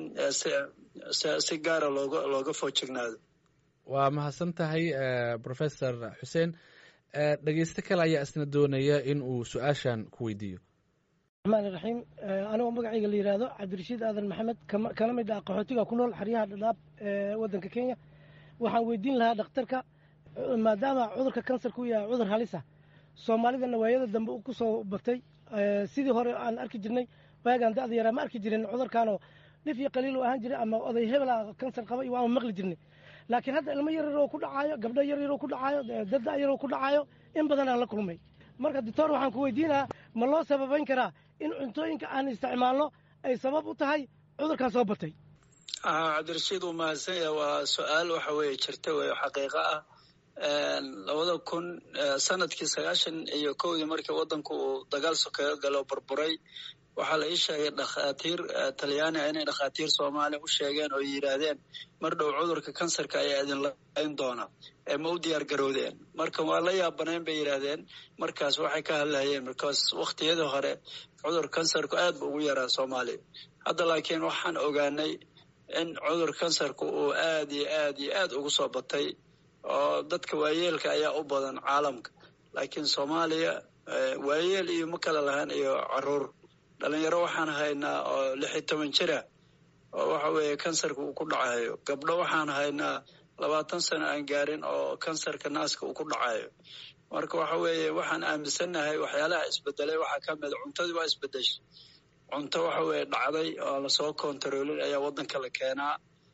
si gaara looga looga foojignaado waa mahadsan tahay professor xuseen dhegeysto kale ayaa isna doonaya in uu su-aashan ku weydiiyo raxmaan raxiim anigoo magacayga la yidhaahdo cabdirashiid aadan maxamed kana mid ah qaxootiga ku nool xeryaha dhadhaab ee waddanka kenya waxaan weydiin lahaa dhakhtarka maadaama cudurka kansarka u yahay cudur halisa soomaalidana waayada dambe ku soo batay sidii hore aan arki jirnay waagaan da'da yaraa ma arki jirin cudurkaanoo dhif iyo qaliil u ahaan jiray ama oday hebel ah kansar qaba iyo waanu maqli jirnay laakiin hadda ilmo yar yaroo ku dhacaayo gabdho yar yaroo ku dhacaayo dada yaroo ku dhacaayo in badan aan la kulmay marka doctor waxaan ku weydiinahaa ma loo sababayn karaa in cuntooyinka aan isticmaalno ay sabab u tahay cudurkan soo batay cabdirashiid uu mahadsan yahay waa su-aal waxa weeye jirta wey xaqiiqo ah labada kun sanadkii sagaashan iyo kowdii markii waddanku uu dagaal sokeeyo galo burburay waxaa la ii sheegay dhakhaatiir talyaani ah inay dhakhaatiir soomaaliya u sheegeen oo yidhaahdeen mar dhow cudurka kansarka ayaa idin layn doona ee ma u diyaar garowdeen marka waa la yaabanayn bay yidhaahdeen markaas waxay ka hadlahayeen markaas wakhtiyadii hore cudur kansarku aad bu ugu yaraa soomaaliya hadda laakiin waxaan ogaanay in cudur kansarku uu aad iyo aad iyo aad ugu soo batay oo dadka waayeelka ayaa u badan caalamka laakiin soomaaliya waayeel iyo ma kala lahaan iyo caruur dhalinyaro waxaan haynaa oo lix iyo toban jira oo waxa weeye kansarka uu ku dhacayo gabdho waxaan haynaa labaatan sano aan gaarin oo kansarka naaska uu ku dhacayo marka waxa weeye waxaan aaminsannahay waxyaalaha isbedelay waxaa ka mida cuntadii waa isbedeshay cunto waxa weeye dhacday oo lasoo kontaroolin ayaa waddanka la keenaa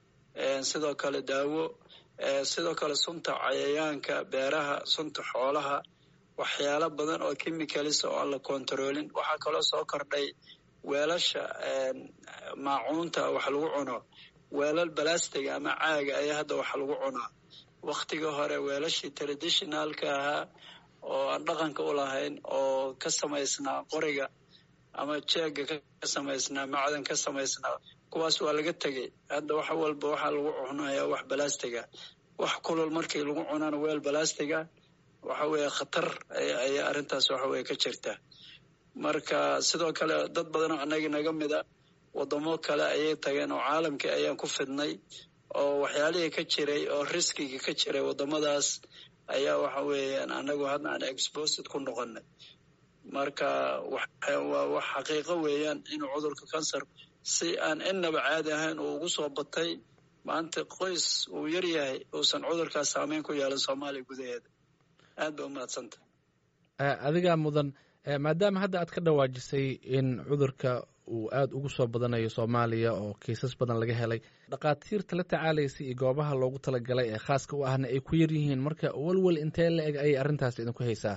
sidoo kale daawo sidoo kale sunta cayayaanka beeraha sunta xoolaha waxyaalo badan oo chemicalis oo aan la kontaroolin waxaa kaloo soo kordhay weelasha maacuunta wax lagu cuno weelal balastiga ama caaga ayaa hadda wax lagu cunaa waktiga hore weelashii traditionalka ahaa oo aan dhaqanka u lahayn oo ka samaysnaa qoriga ama jeega ka samaysnaa macdan ka samaysnaa kuwaas waa laga tegey hadda wax walba waxaa lagu cunayaa wax balastiga wax kulul markii lagu cunana weel balastiga waxa weeye khatar ayaa arrintaas waxa weye ka jirta marka sidoo kale dad badanoo annaga naga mida wadamo kale ayay tageen oo caalamkii ayaan ku fidnay oo waxyaalihii ka jiray oo riskiga ka jiray wadamadaas ayaa waxa weeyaan annagu hadda aan exposed ku noqonay marka waa wax xaqiiqo weeyaan inuu cudurka kansar si aan innaba caadi ahayn uu ugu soo batay maanta qoys uu yar yahay uusan cudurkaas saameyn ku yeelan soomaaliya gudaheeda aad ba umahadsanta adigaa mudan maadaama hadda aad ka dhawaajisay in cudurka uu aada ugu soo badanayo soomaaliya oo kiisas badan laga helay dhakhaatiirta la tacaalaysa iyo goobaha loogu talagalay ee khaaska u ahna ay ku yar yihiin marka welwel intee la eg ayay arrintaas idinku haysaa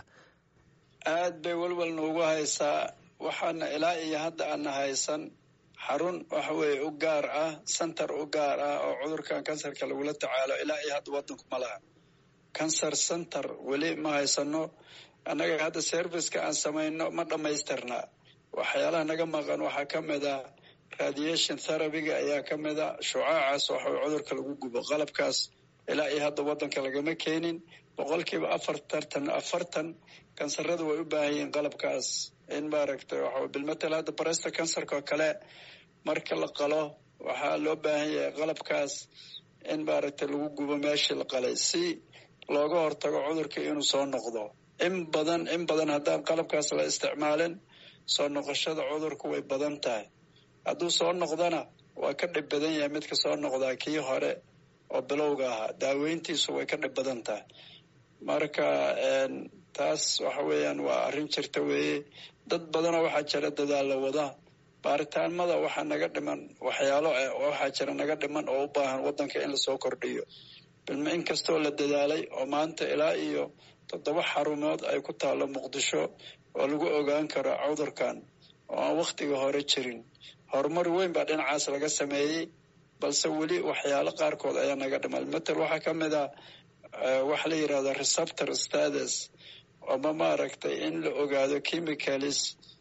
aad bay welwel noogu haysaa waxaana ilaa iyo hadda aana haysan xarun waxa weeye u gaar ah center u gaar ah oo cudurkan kansarka lagula tacaalo ilaa iyo hadda waddanku ma laha cancer center weli ma haysano annaga hadda serviceka aan samayno ma dhammaystirna waxyaalaha naga maqan waxaa ka mid a radiation therabyga ayaa ka mid a shucaacaas waxaw cudurka lagu gubo qalabkaas ilaa iyo hadda waddanka lagama keenin boqolkiiba afartartan afartan kansarada way u baahan yihiin qalabkaas in maaragtay waxa bilmatel hadda baresta kansarka oo kale marka la qalo waxaa loo baahan yahay qalabkaas in maaragtay lagu gubo meeshii la qalay si looga hortago cudurka inuu soo noqdo in badan in badan haddaan qalabkaas la isticmaalin soo noqoshada cudurku way badan tahay hadduu soo noqdana waa ka dhib badan yahay midka soo noqdaa kii hore oo bilowga ahaa daaweyntiisu way ka dhib badan tahay marka taas waxa weeyaan waa arrin jirta weeye dad badanoo waxaa jira dadaalla wada baaritaanmada waxaa naga dhiman waxyaalo waxaa jira naga dhiman oo u baahan waddanka in lasoo kordhiyo bilma in kastoo la dadaalay oo maanta ilaa iyo toddoba xarumood ay ku taallo muqdisho oo lagu ogaan karo cudurkan oo aan wakhtiga hore jirin horumar weyn baa dhinacaas laga sameeyey balse weli waxyaalo qaarkood ayaa naga dhiman matel waxaa ka mid a waxa la yidhahda receptor status ama maaragtay in la ogaado chemicalis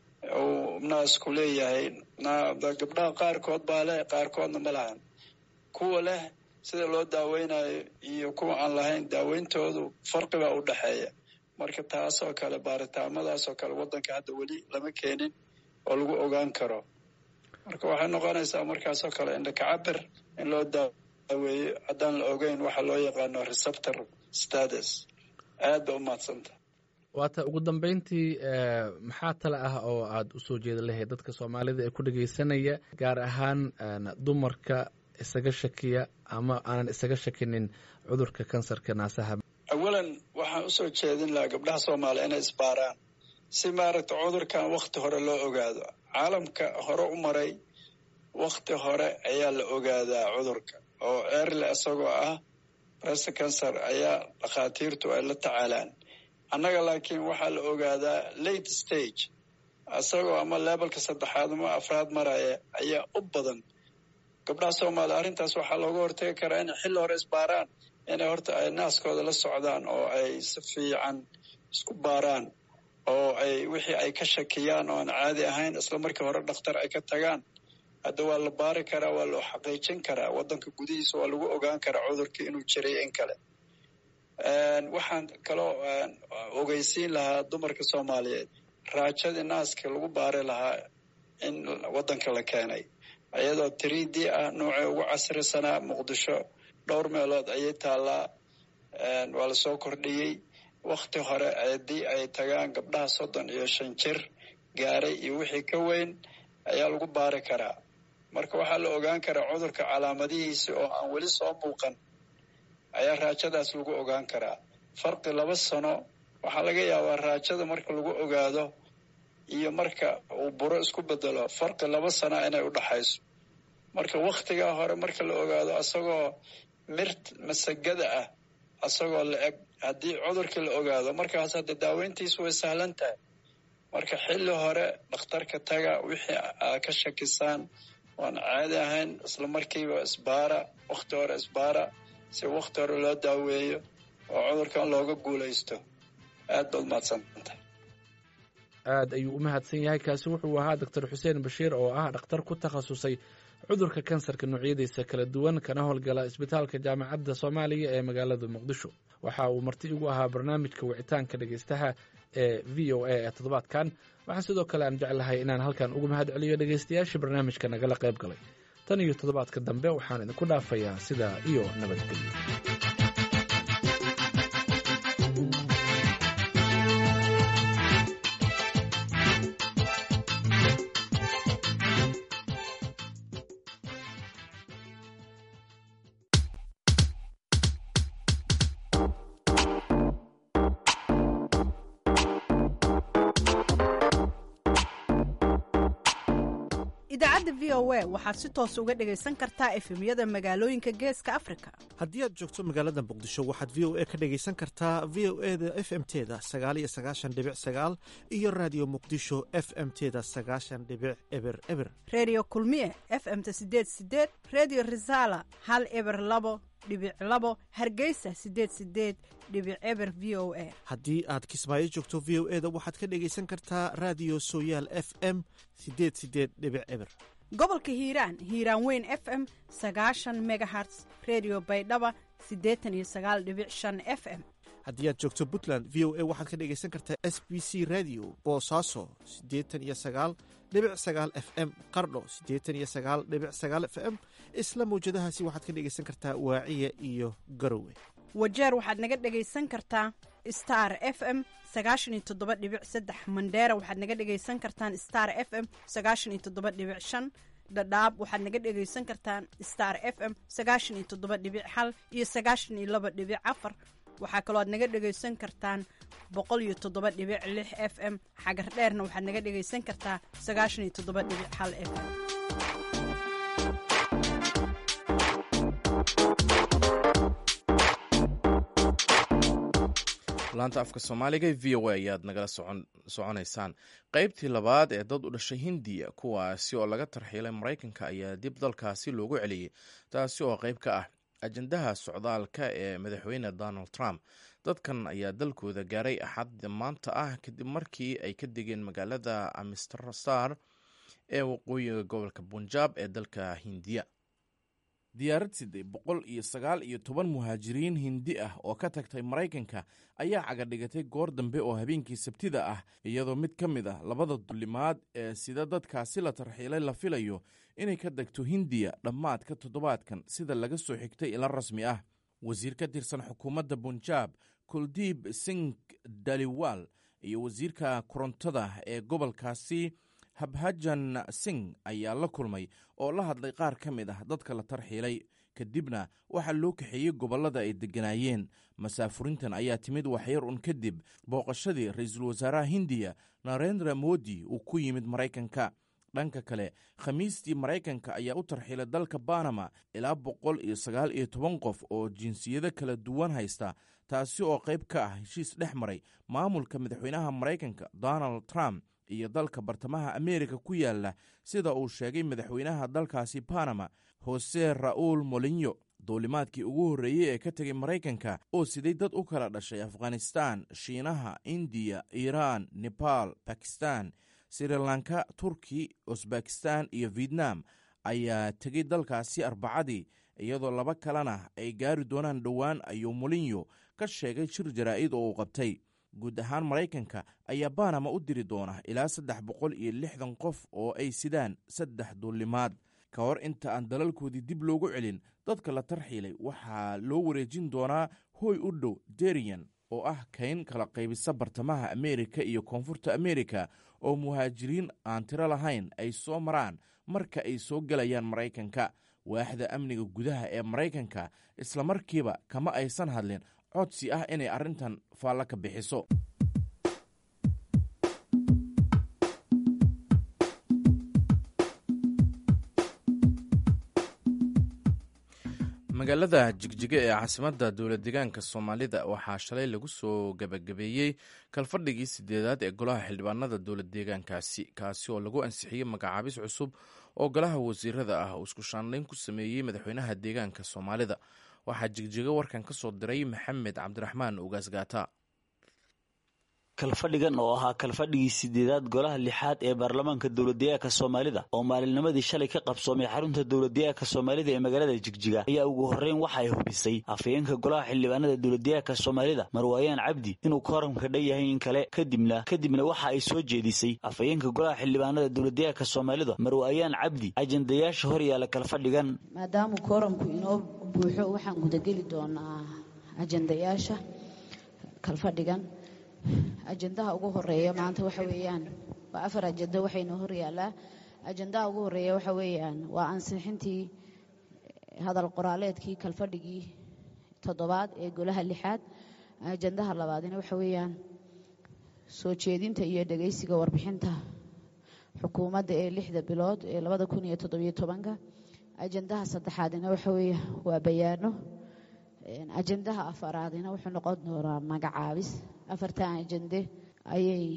uu naasku leeyahay gabdhaha qaarkood baa leh qaarkoodna ma lahan kuwa leh sida loo daaweynayo iyo kuwa aan lahayn daaweyntoodu farqi baa u dhexeeya marka taasoo kale baaritaamadaasoo kale waddanka hadda weli lama keenin oo lagu ogaan karo marka waxay noqonaysaa markaasoo kale indhakacabir in loo daaweeyo haddaan la ogeyn waxa loo yaqaano receptor status aad ba u mahadsanta waata ugu dambeyntii maxaa tale ah oo aad u soo jeeda lahayd dadka soomaalida ee ku dhegeysanaya gaar ahaan dumarka isaga shakiya ama aanan isaga shakinin cudurka kansarka naasaha awalan waxaan usoo jeedin lahaa gabdhaha soomaaliya inay isbaaraan si maaragta cudurkan wakti hore loo ogaado caalamka hore u maray wakti hore ayaa la ogaadaa cudurka oo erle isagoo ah breast cancer ayaa dhakhaatiirtu ay la tacaalaan annaga laakiin waxaa la ogaadaa late stage isagoo ama lebalka saddexaad ama afraad maraya ayaa u badan gabdhaha soomaaliya arrintaas waxaa looga hortagi karaa inay xilli hore isbaaraan inay horta ay naaskooda la socdaan oo ay si fiican isku baaraan oo ay wixii ay ka shakiyaan oo aan caadi ahayn isla markii hore dhakhtar ay ka tagaan hadda waa la baari karaa waa loo xaqiijin karaa waddanka gudihiisa waa lagu ogaan karaa cudurkii inuu jiray in kale waxaan kaloo ogeysiin lahaa dumarka soomaaliyeed raajadii naaska lagu baari lahaa in waddanka la keenay iyadoo three d ah noocii ugu casrisanaa muqdisho dhowr meelood ayay taallaa waa lasoo kordhiyey wakti hore haddii ay tagaan gabdhaha soddon iyo shan jir gaaray iyo wixii ka weyn ayaa lagu baari karaa marka waxaa la ogaan karaa cudurka calaamadihiisi oo aan weli soo muuqan ayaa raajadaas lagu ogaan karaa farqi laba sano waxaa laga yaabaa raajada marka lagu ogaado iyo marka uu buro isku bedelo farqi laba sana inay u dhaxayso marka wakhtigaa hore marka la ogaado asagoo mirt masagada ah asagoo la eg haddii cudurkii la ogaado markaas hadda daaweyntiisu way sahlan tahay marka xilli hore dhakhtarka taga wixii aa ka shakisaan waan caadi ahayn isla markiiba isbaara wakhti hore isbaara si wakhti hore loo daaweeyo oo cudurkan looga guulaysto aad baad mahadsantahay aad ayuu u mahadsan yahay kaasi wuxuu ahaa doctor xuseen bashiir oo ah dhakhtar ku takhasusay cudurka kansarka noocyadiisa kala duwan kana howlgala isbitaalka jaamacadda soomaaliya ee magaalada muqdisho waxa uu marti igu ahaa barnaamijka wicitaanka dhegeystaha ee v o a ee toddobaadkan waxaa sidoo kale aan jeclahay inaan halkan ugu mahad celiyo dhegeystayaashii barnaamijka nagala qayb galay tan iyo toddobaadka dambe waxaan idinku dhaafayaa sidaa iyo nabadgelyo idaacadda v o a waxaad si toos uga dhegaysan kartaa efemyada magaalooyinka geeska afrika haddii aad joogto magaalada muqdisho waxaad v o a ka dhegaysan kartaa v o e da f m teda sagaal iyo sagaashan dhibic sagaal iyo raadiyo muqdisho f m teda sagaashan dhibic eber eber redio kulmiye f m ta sideed sideed redio resala hal eber labo dhibic labo hargeysa sideed sideed dhibic eber v o a haddii aad kismaayo joogto v o e da waxaad ka dhegaysan kartaa raadiyo sooyaal f m sideed sideed dhibic eber gobolka hiiraan hiiraan weyn f m sagaashan megaherts redio baydhaba siddeetan iyo sagaal dhibic shan f m haddii aad joogto puntland v o a waxaad ka dhegaysan kartaa s b c radio boosaaso siddeetan iyo sagaal dhibic sagaal f m qardho siddeetan iyo sagaal dhibic sagaal f m isla mawjadahaasi waxaad ka dhegaysan kartaa waaciya iyo garowe wajeer waxaad naga dhegaysan kartaa star f m sagaashan iyo toddoba dhibic saddex mandheera waxaad naga dhegaysan kartaan star f m sagaashan iyo toddoba dhibic shan dhadhaab waxaad naga dhegaysan kartaan star f m sagaashan iyo toddoba dhibic hal iyo sagaashan iyo laba dhibic afar waxaa kaloo aad naga dhegaysan kartaan boqol iyo toddoba dhibic lix f m xagar dheerna waxaad naga dhegaysan kartaa sagaashan iyo toddoba dhibic hal f m laanta afka soomaaliga v o a ayaad nagala soconaysaan qeybtii labaad ee dad u dhashay hindiya kuwaasi oo laga tarxiilay maraykanka ayaa dib dalkaasi loogu celiyey taasi oo qeyb ka ah ajandaha socdaalka ee madaxweyne donald trump dadkan ayaa dalkooda gaaray axad maanta ah kadib markii ay ka degeen magaalada amsterdar ee waqooyiga gobolka bunjab ee dalka hindiya diyaarad siday boqol iyo sagaal iyo toban muhaajiriin hindi ah oo ka tagtay maraykanka ayaa cagadhigatay goor dambe oo habeenkii sabtida ah iyadoo mid ka mid ah labada dulimaad ee sida dadkaasi la tarxiilay la filayo inay ka degto hindiya dhammaadka toddobaadkan sida laga soo xigtay ila rasmi ah wasiir ka tirsan xukuumadda bunjaab kuldiib sing daliwal iyo wasiirka korontada ee gobolkaasi habhajan sing ayaa la kulmay oo la hadlay qaar ka mid ah dadka la tarxiilay kadibna waxaa loo kaxeeyey gobollada ay degganaayeen masaafurintan ayaa timid waxyar un kadib booqashadii ra-iisul wasaaraha hindiya narendra modi uu ku yimid maraykanka dhanka kale khamiistii maraykanka ayaa u tarxiilay dalka banama ilaa boqol iyo sagaal iyo toban qof oo jinsiyado kala duwan haysta taasi oo qayb ka ah heshiis dhex maray maamulka madaxweynaha maraykanka donald trump iyo dalka bartamaha ameerika ku yaala sida uu sheegay madaxweynaha dalkaasi banama hose ra'uul molinyo duulimaadkii ugu horreeyey ee ka tegay maraykanka oo siday dad u kala dhashay afghanistan shiinaha indiya iiraan nebaal bakistan srilanka turki usbekistan iyo vietnam ayaa tegay dalkaasi arbacadii iyadoo laba kalena ay gaari doonaan dhowaan ayuu molinyo ka sheegay shir jaraa'id oo uu qabtay guud ahaan maraykanka ayaa banama u diri doona ilaa saddex boqol iyo lixdan qof oo ay sidaan saddex duulimaad ka hor inta aan dalalkoodii dib loogu celin dadka la tarxiilay waxaa loo wareejin doonaa hooy u dhow derian oo ah kayn kala qaybisa bartamaha ameerika iyo koonfurta ameerika oo muhaajiriin aan tiro lahayn ay soo maraan marka ay soo gelayaan maraykanka waaxda amniga gudaha ee maraykanka islamarkiiba kama aysan hadlin codsi ah inay arrintan faallo ka bixiso magaalada jigjiga ee caasimadda dowlad deegaanka soomaalida waxaa shalay lagu soo gabagabeeyey kalfadhigii sideedaad ee golaha xildhibaanada dowlad deegaankaasi kaasi oo lagu ansixiyey magacaabis cusub oo golaha wasiirada ah uu isku shaandhayn ku sameeyey madaxweynaha deegaanka soomaalida waxaa jigjiga warkan ka soo diray maxamed cabdiraxmaan ugaasgaata kalfadhigan oo ahaa kalfadhigii sideedaad golaha lixaad ee baarlamaanka dowladdeegaanka soomaalida oo maalinnimadii shalay ka qabsoomay xarunta dowladdeegaanka soomaalida ee magaalada jigjiga ayaa ugu horreyn waxa ay hubisay afhayeenka golaha xildhibaanada dowladdeegaanka soomaalida marwaayaan cabdi inuu kooramka dhan yahay in kale kadibna kadibna waxa ay soo jeedisay afhayeenka golaha xildhibaanada dowladdeegaanka soomaalida marwaayaan cabdi ajandayaasha hor yaalla kalfadhigan maadaama kooramku inoo buuxo waxaan gudageli doonaa ajandayaasha kalfadhigan ajandaha ugu horeeya maanta waxa weeyaan waa afar ajando waxayna hor yaallaa ajandaha ugu horeeya waxa weeyaan waa ansixintii hadal qoraaleedkii kalfadhigii toddobaad ee golaha lixaad ajandaha labaadina waxa weeyaan soo jeedinta iyo dhegaysiga warbixinta xukuumadda ee lixda bilood ee labada kun iyo toddobiyo tobanka ajandaha saddexaadina waxa weeye waa bayaano ajandaha afaraadina wuxuu noqon doonaa magacaabis afartan ajande ayay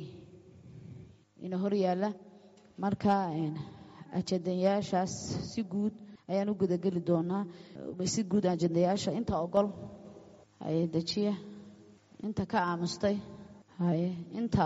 ina hor yaalla marka ajandayaashaas si guud ayaan u gudageli doonaa si guud ajandayaasha inta ogol haye dejiya inta ka aamustay haye inta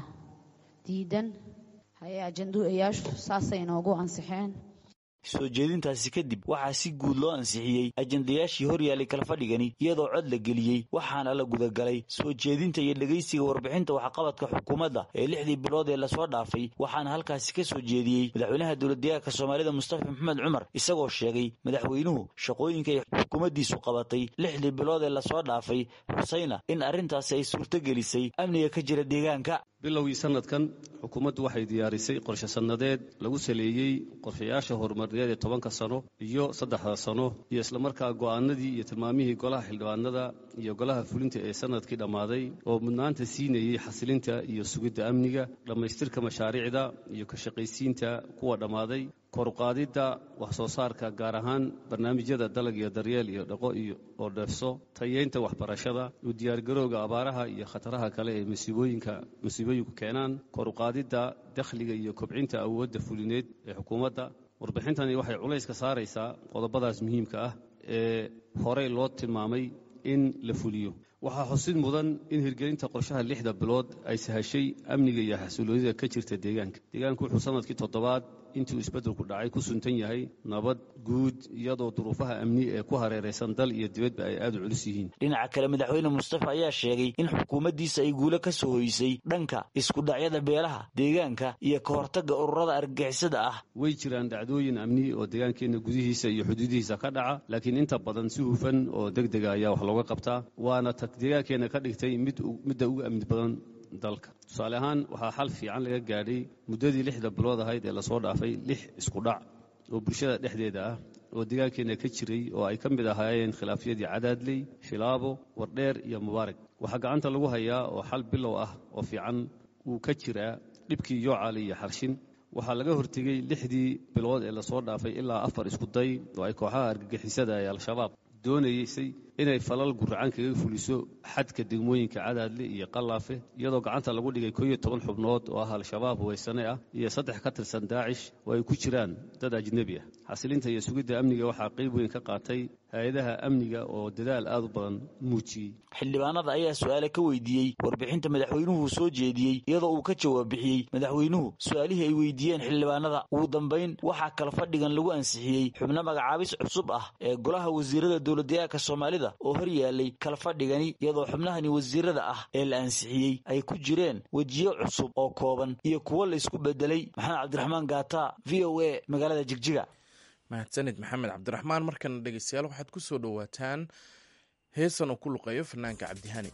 diidan haye ajandayaashu saasay inoogu ansixeen soo jeedintaasi kadib waxaa si guud loo ansixiyey ajandayaashii hor yaallay kalfadhigani iyadoo cod la geliyey waxaana la gudagalay soo jeedinta iyo dhegaysiga warbixinta waxqabadka xukuumadda ee lixdii bilood ee lasoo dhaafay waxaana halkaasi ka soo jeediyey madaxweynaha dowladdeegaanka soomaalida mustafa maxamed cumar isagoo sheegay madaxweynuhu shaqooyinka ay xukuumaddiisu qabatay lixdii bilood ee lasoo dhaafay xusayna in arrintaasi ay suurtogelisay amniga ka jira deegaanka bilowgii sanadkan xukuumaddu waxay diyaarisay qorshe sannadeed lagu saleeyey qorshayaasha horumarneed ee tobanka sano iyo saddexda sano iyo islamarkaa go'aanadii iyo tilmaamihii golaha xildhibaanada iyo golaha fulinta ee sanadkii dhammaaday oo mudnaanta siinayey xasilinta iyo sugidda amniga dhammaystirka mashaariicda iyo ka shaqaysiinta kuwa dhammaaday koruqaadidda wax soo saarka gaar ahaan barnaamijyada dalag iyo daryeel iyo dhaqo iyo oo dheefso tayeynta waxbarashada u diyaargarowga abaaraha iyo khataraha kale ee masiibooyinka masiibooyinku keenaan koruqaadidda dakhliga iyo kobcinta awoodda fulineed ee xukuumadda warbixintani waxay culays ka saaraysaa qodobadaas muhiimka ah ee horey loo tilmaamay in la fuliyo waxaa xusid mudan in hirgelinta qorshaha lixda bilood ay sahashay amniga iyo xasuuloonida ka jirta deegaanka deegaanku wuxuu sanadkii toddobaad intuu isbeddelku dhacay ku suntan yahay nabad guud iyadoo duruufaha amni ee ku hareeraysan dal iyo dibadba ay aad u culus yihiin dhinaca kale madaxweyne mustafa ayaa sheegay in xukuumaddiisa ay guulo ka soo hoysay dhanka iskudhacyada beelaha deegaanka iyo ka hortagga ururada argagixisada ah way jiraan dhacdooyin amni oo deegaankeenna gudihiisa iyo xuduudihiisa ka dhaca laakiin inta badan si hufan oo deg dega ayaa wax looga qabtaa waana ta deegaankeenna ka dhigtay midda ugu amni badan dalka tusaale ahaan waxaa xal fiican laga gaadhay muddadii lixda bilood ahayd ee lasoo dhaafay lix isku dhac oo bulshada dhexdeeda ah oo deegaankeenna ka jiray oo ay ka mid ahaayeen khilaafyadii cadaadley shilaabo wardheer iyo mubaarak waxaa gacanta lagu hayaa oo xal bilow ah oo fiican uu ka jiraa dhibkii yoocaali iyo xarshin waxaa laga hortegey lixdii bilood ee lasoo dhaafay ilaa afar isku day oo ay kooxaha argagixisada ee al-shabaab doonaysay inay falal guracan kaga fuliso xadka degmooyinka cadaadle iyo qalaafe iyadoo gacanta lagu dhigay kooiyo toban xubnood oo ah al-shabaab huwaysane ah iyo saddex ka tirsan daacish oo ay ku jiraan dad ajnebi ah xasilinta iyo sugidda amniga waxaa qayb weyn ka qaatay hay-adaha amniga oo dadaal aad u badan muujiyey xildhibaanada ayaa su-aale ka weydiiyey warbixinta madaxweynuhu soo jeediyey iyadoo uu ka jawaab bixiyey madaxweynuhu su-aalihii ay weydiiyeen xildhibaanada ugu dambayn waxaa kala fadhigan lagu ansixiyey xubno magacaabis cusub ah ee golaha wasiirada dowladdeegaanka soomaalida oo hor yaalay kala fadhigani iyadoo xubnahani wasiirada ah ee la ansixiyey ay ku jireen wejiyo cusub oo kooban iyo kuwo la isku bedelay maxamed cabdiraxmaan gaata v o a magaalada jigjiga mahadsanid maxamed cabdiraxmaan markana dhegeystayaal waxaad ku soo dhowaataan heesan uu ku luqeeyo fanaanka cabdihani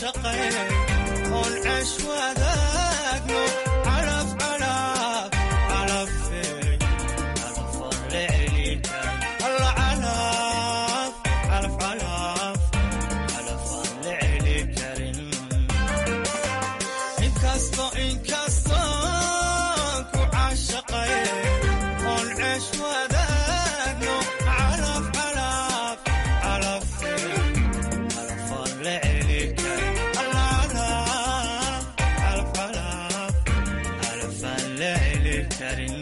caashaqay oon ceesh wadaagno calaf calaf calafey calafaan la celin karin alla calaf calaf calaf calafaan la celin karin inkasto inkasto ku caashaqay oon ceesh wadaagno calaf calaf calafey calafaan la celin karin alla calaf calaf calaf calafaan la celin karin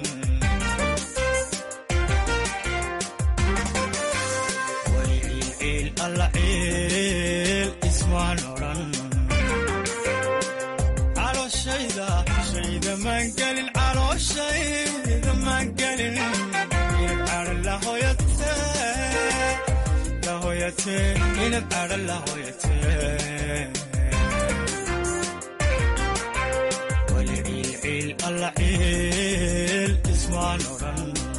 way ciil alla ciil ismaan odhan calooshayda shayda maan gelin calooshayda maan gelin inad cadhan la hoyate la hoyate inad cadhan la hoyate wali ciil ciil alla ciil ismaan odhan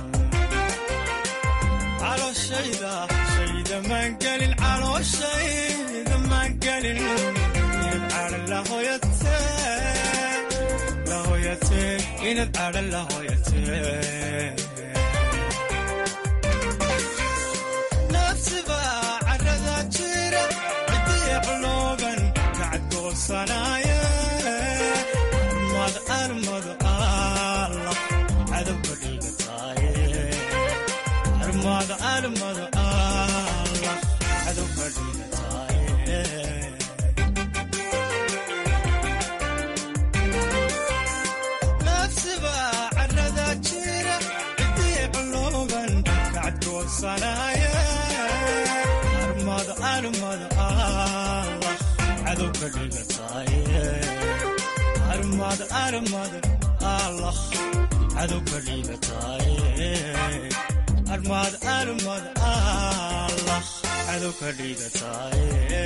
calooshayda shayda maan gelin calooshayda maan gelin inad cadhan la hoyate la hoyate inad cadhan la hoyate nafsiba carada jira cidiya culooban kacadgoosanaaya armad armad allah cadowka dhigataaye armad armad allah cadowka dhigataaye nafsiba carada jira cidiya culooban kacadgoosanaaya armad armad allah cadowka dhigataaye armad armad allah cadowka dhigataaye armad armad allah cadowka dhigataaye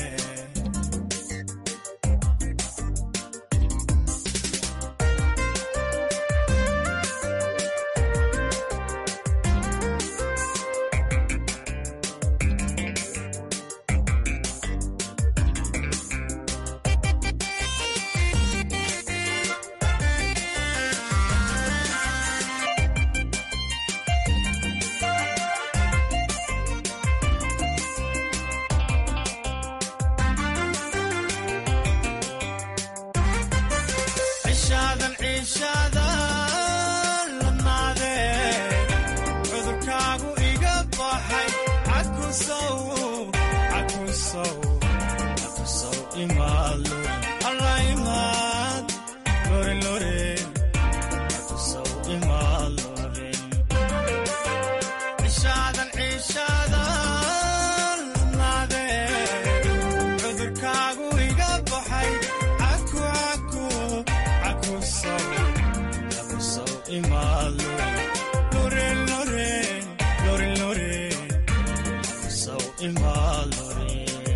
cishaadan ciishaadan lamaade cudurkaagu iga baxay cakusow cakusow cakusow imaado alla imaad lore lore cakusow imaad lore cishaadan ciishaadan lamaade cudurkaagu iga baxay caku caku cakusow cakusow imaado lore lore lore lore cakusow imaad lore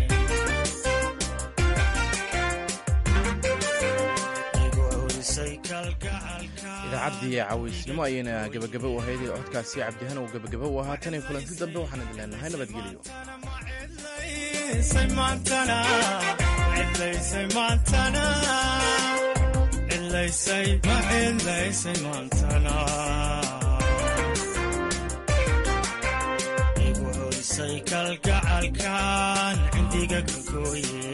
igu horisay kalgacalka idaacaddii cawaysnimo ayayna gebagaba u ahayd codkaasi cabdihan uu gebagaba u ahaa tan iyo kulanti dambe waxaan idin leenahay nabadgelyo cidlaysay maantana cidlaysay maantana cidlaysay ma cidlaysay maantana igu horisay kalgacalkan cindiga ka gooye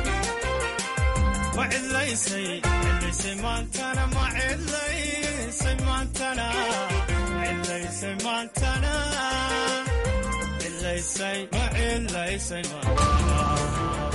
ma cidlaysay cidlaysay maantana ma cidlaysay maantana cidlaysay maantana cidlaysay ma cidlaysay maantana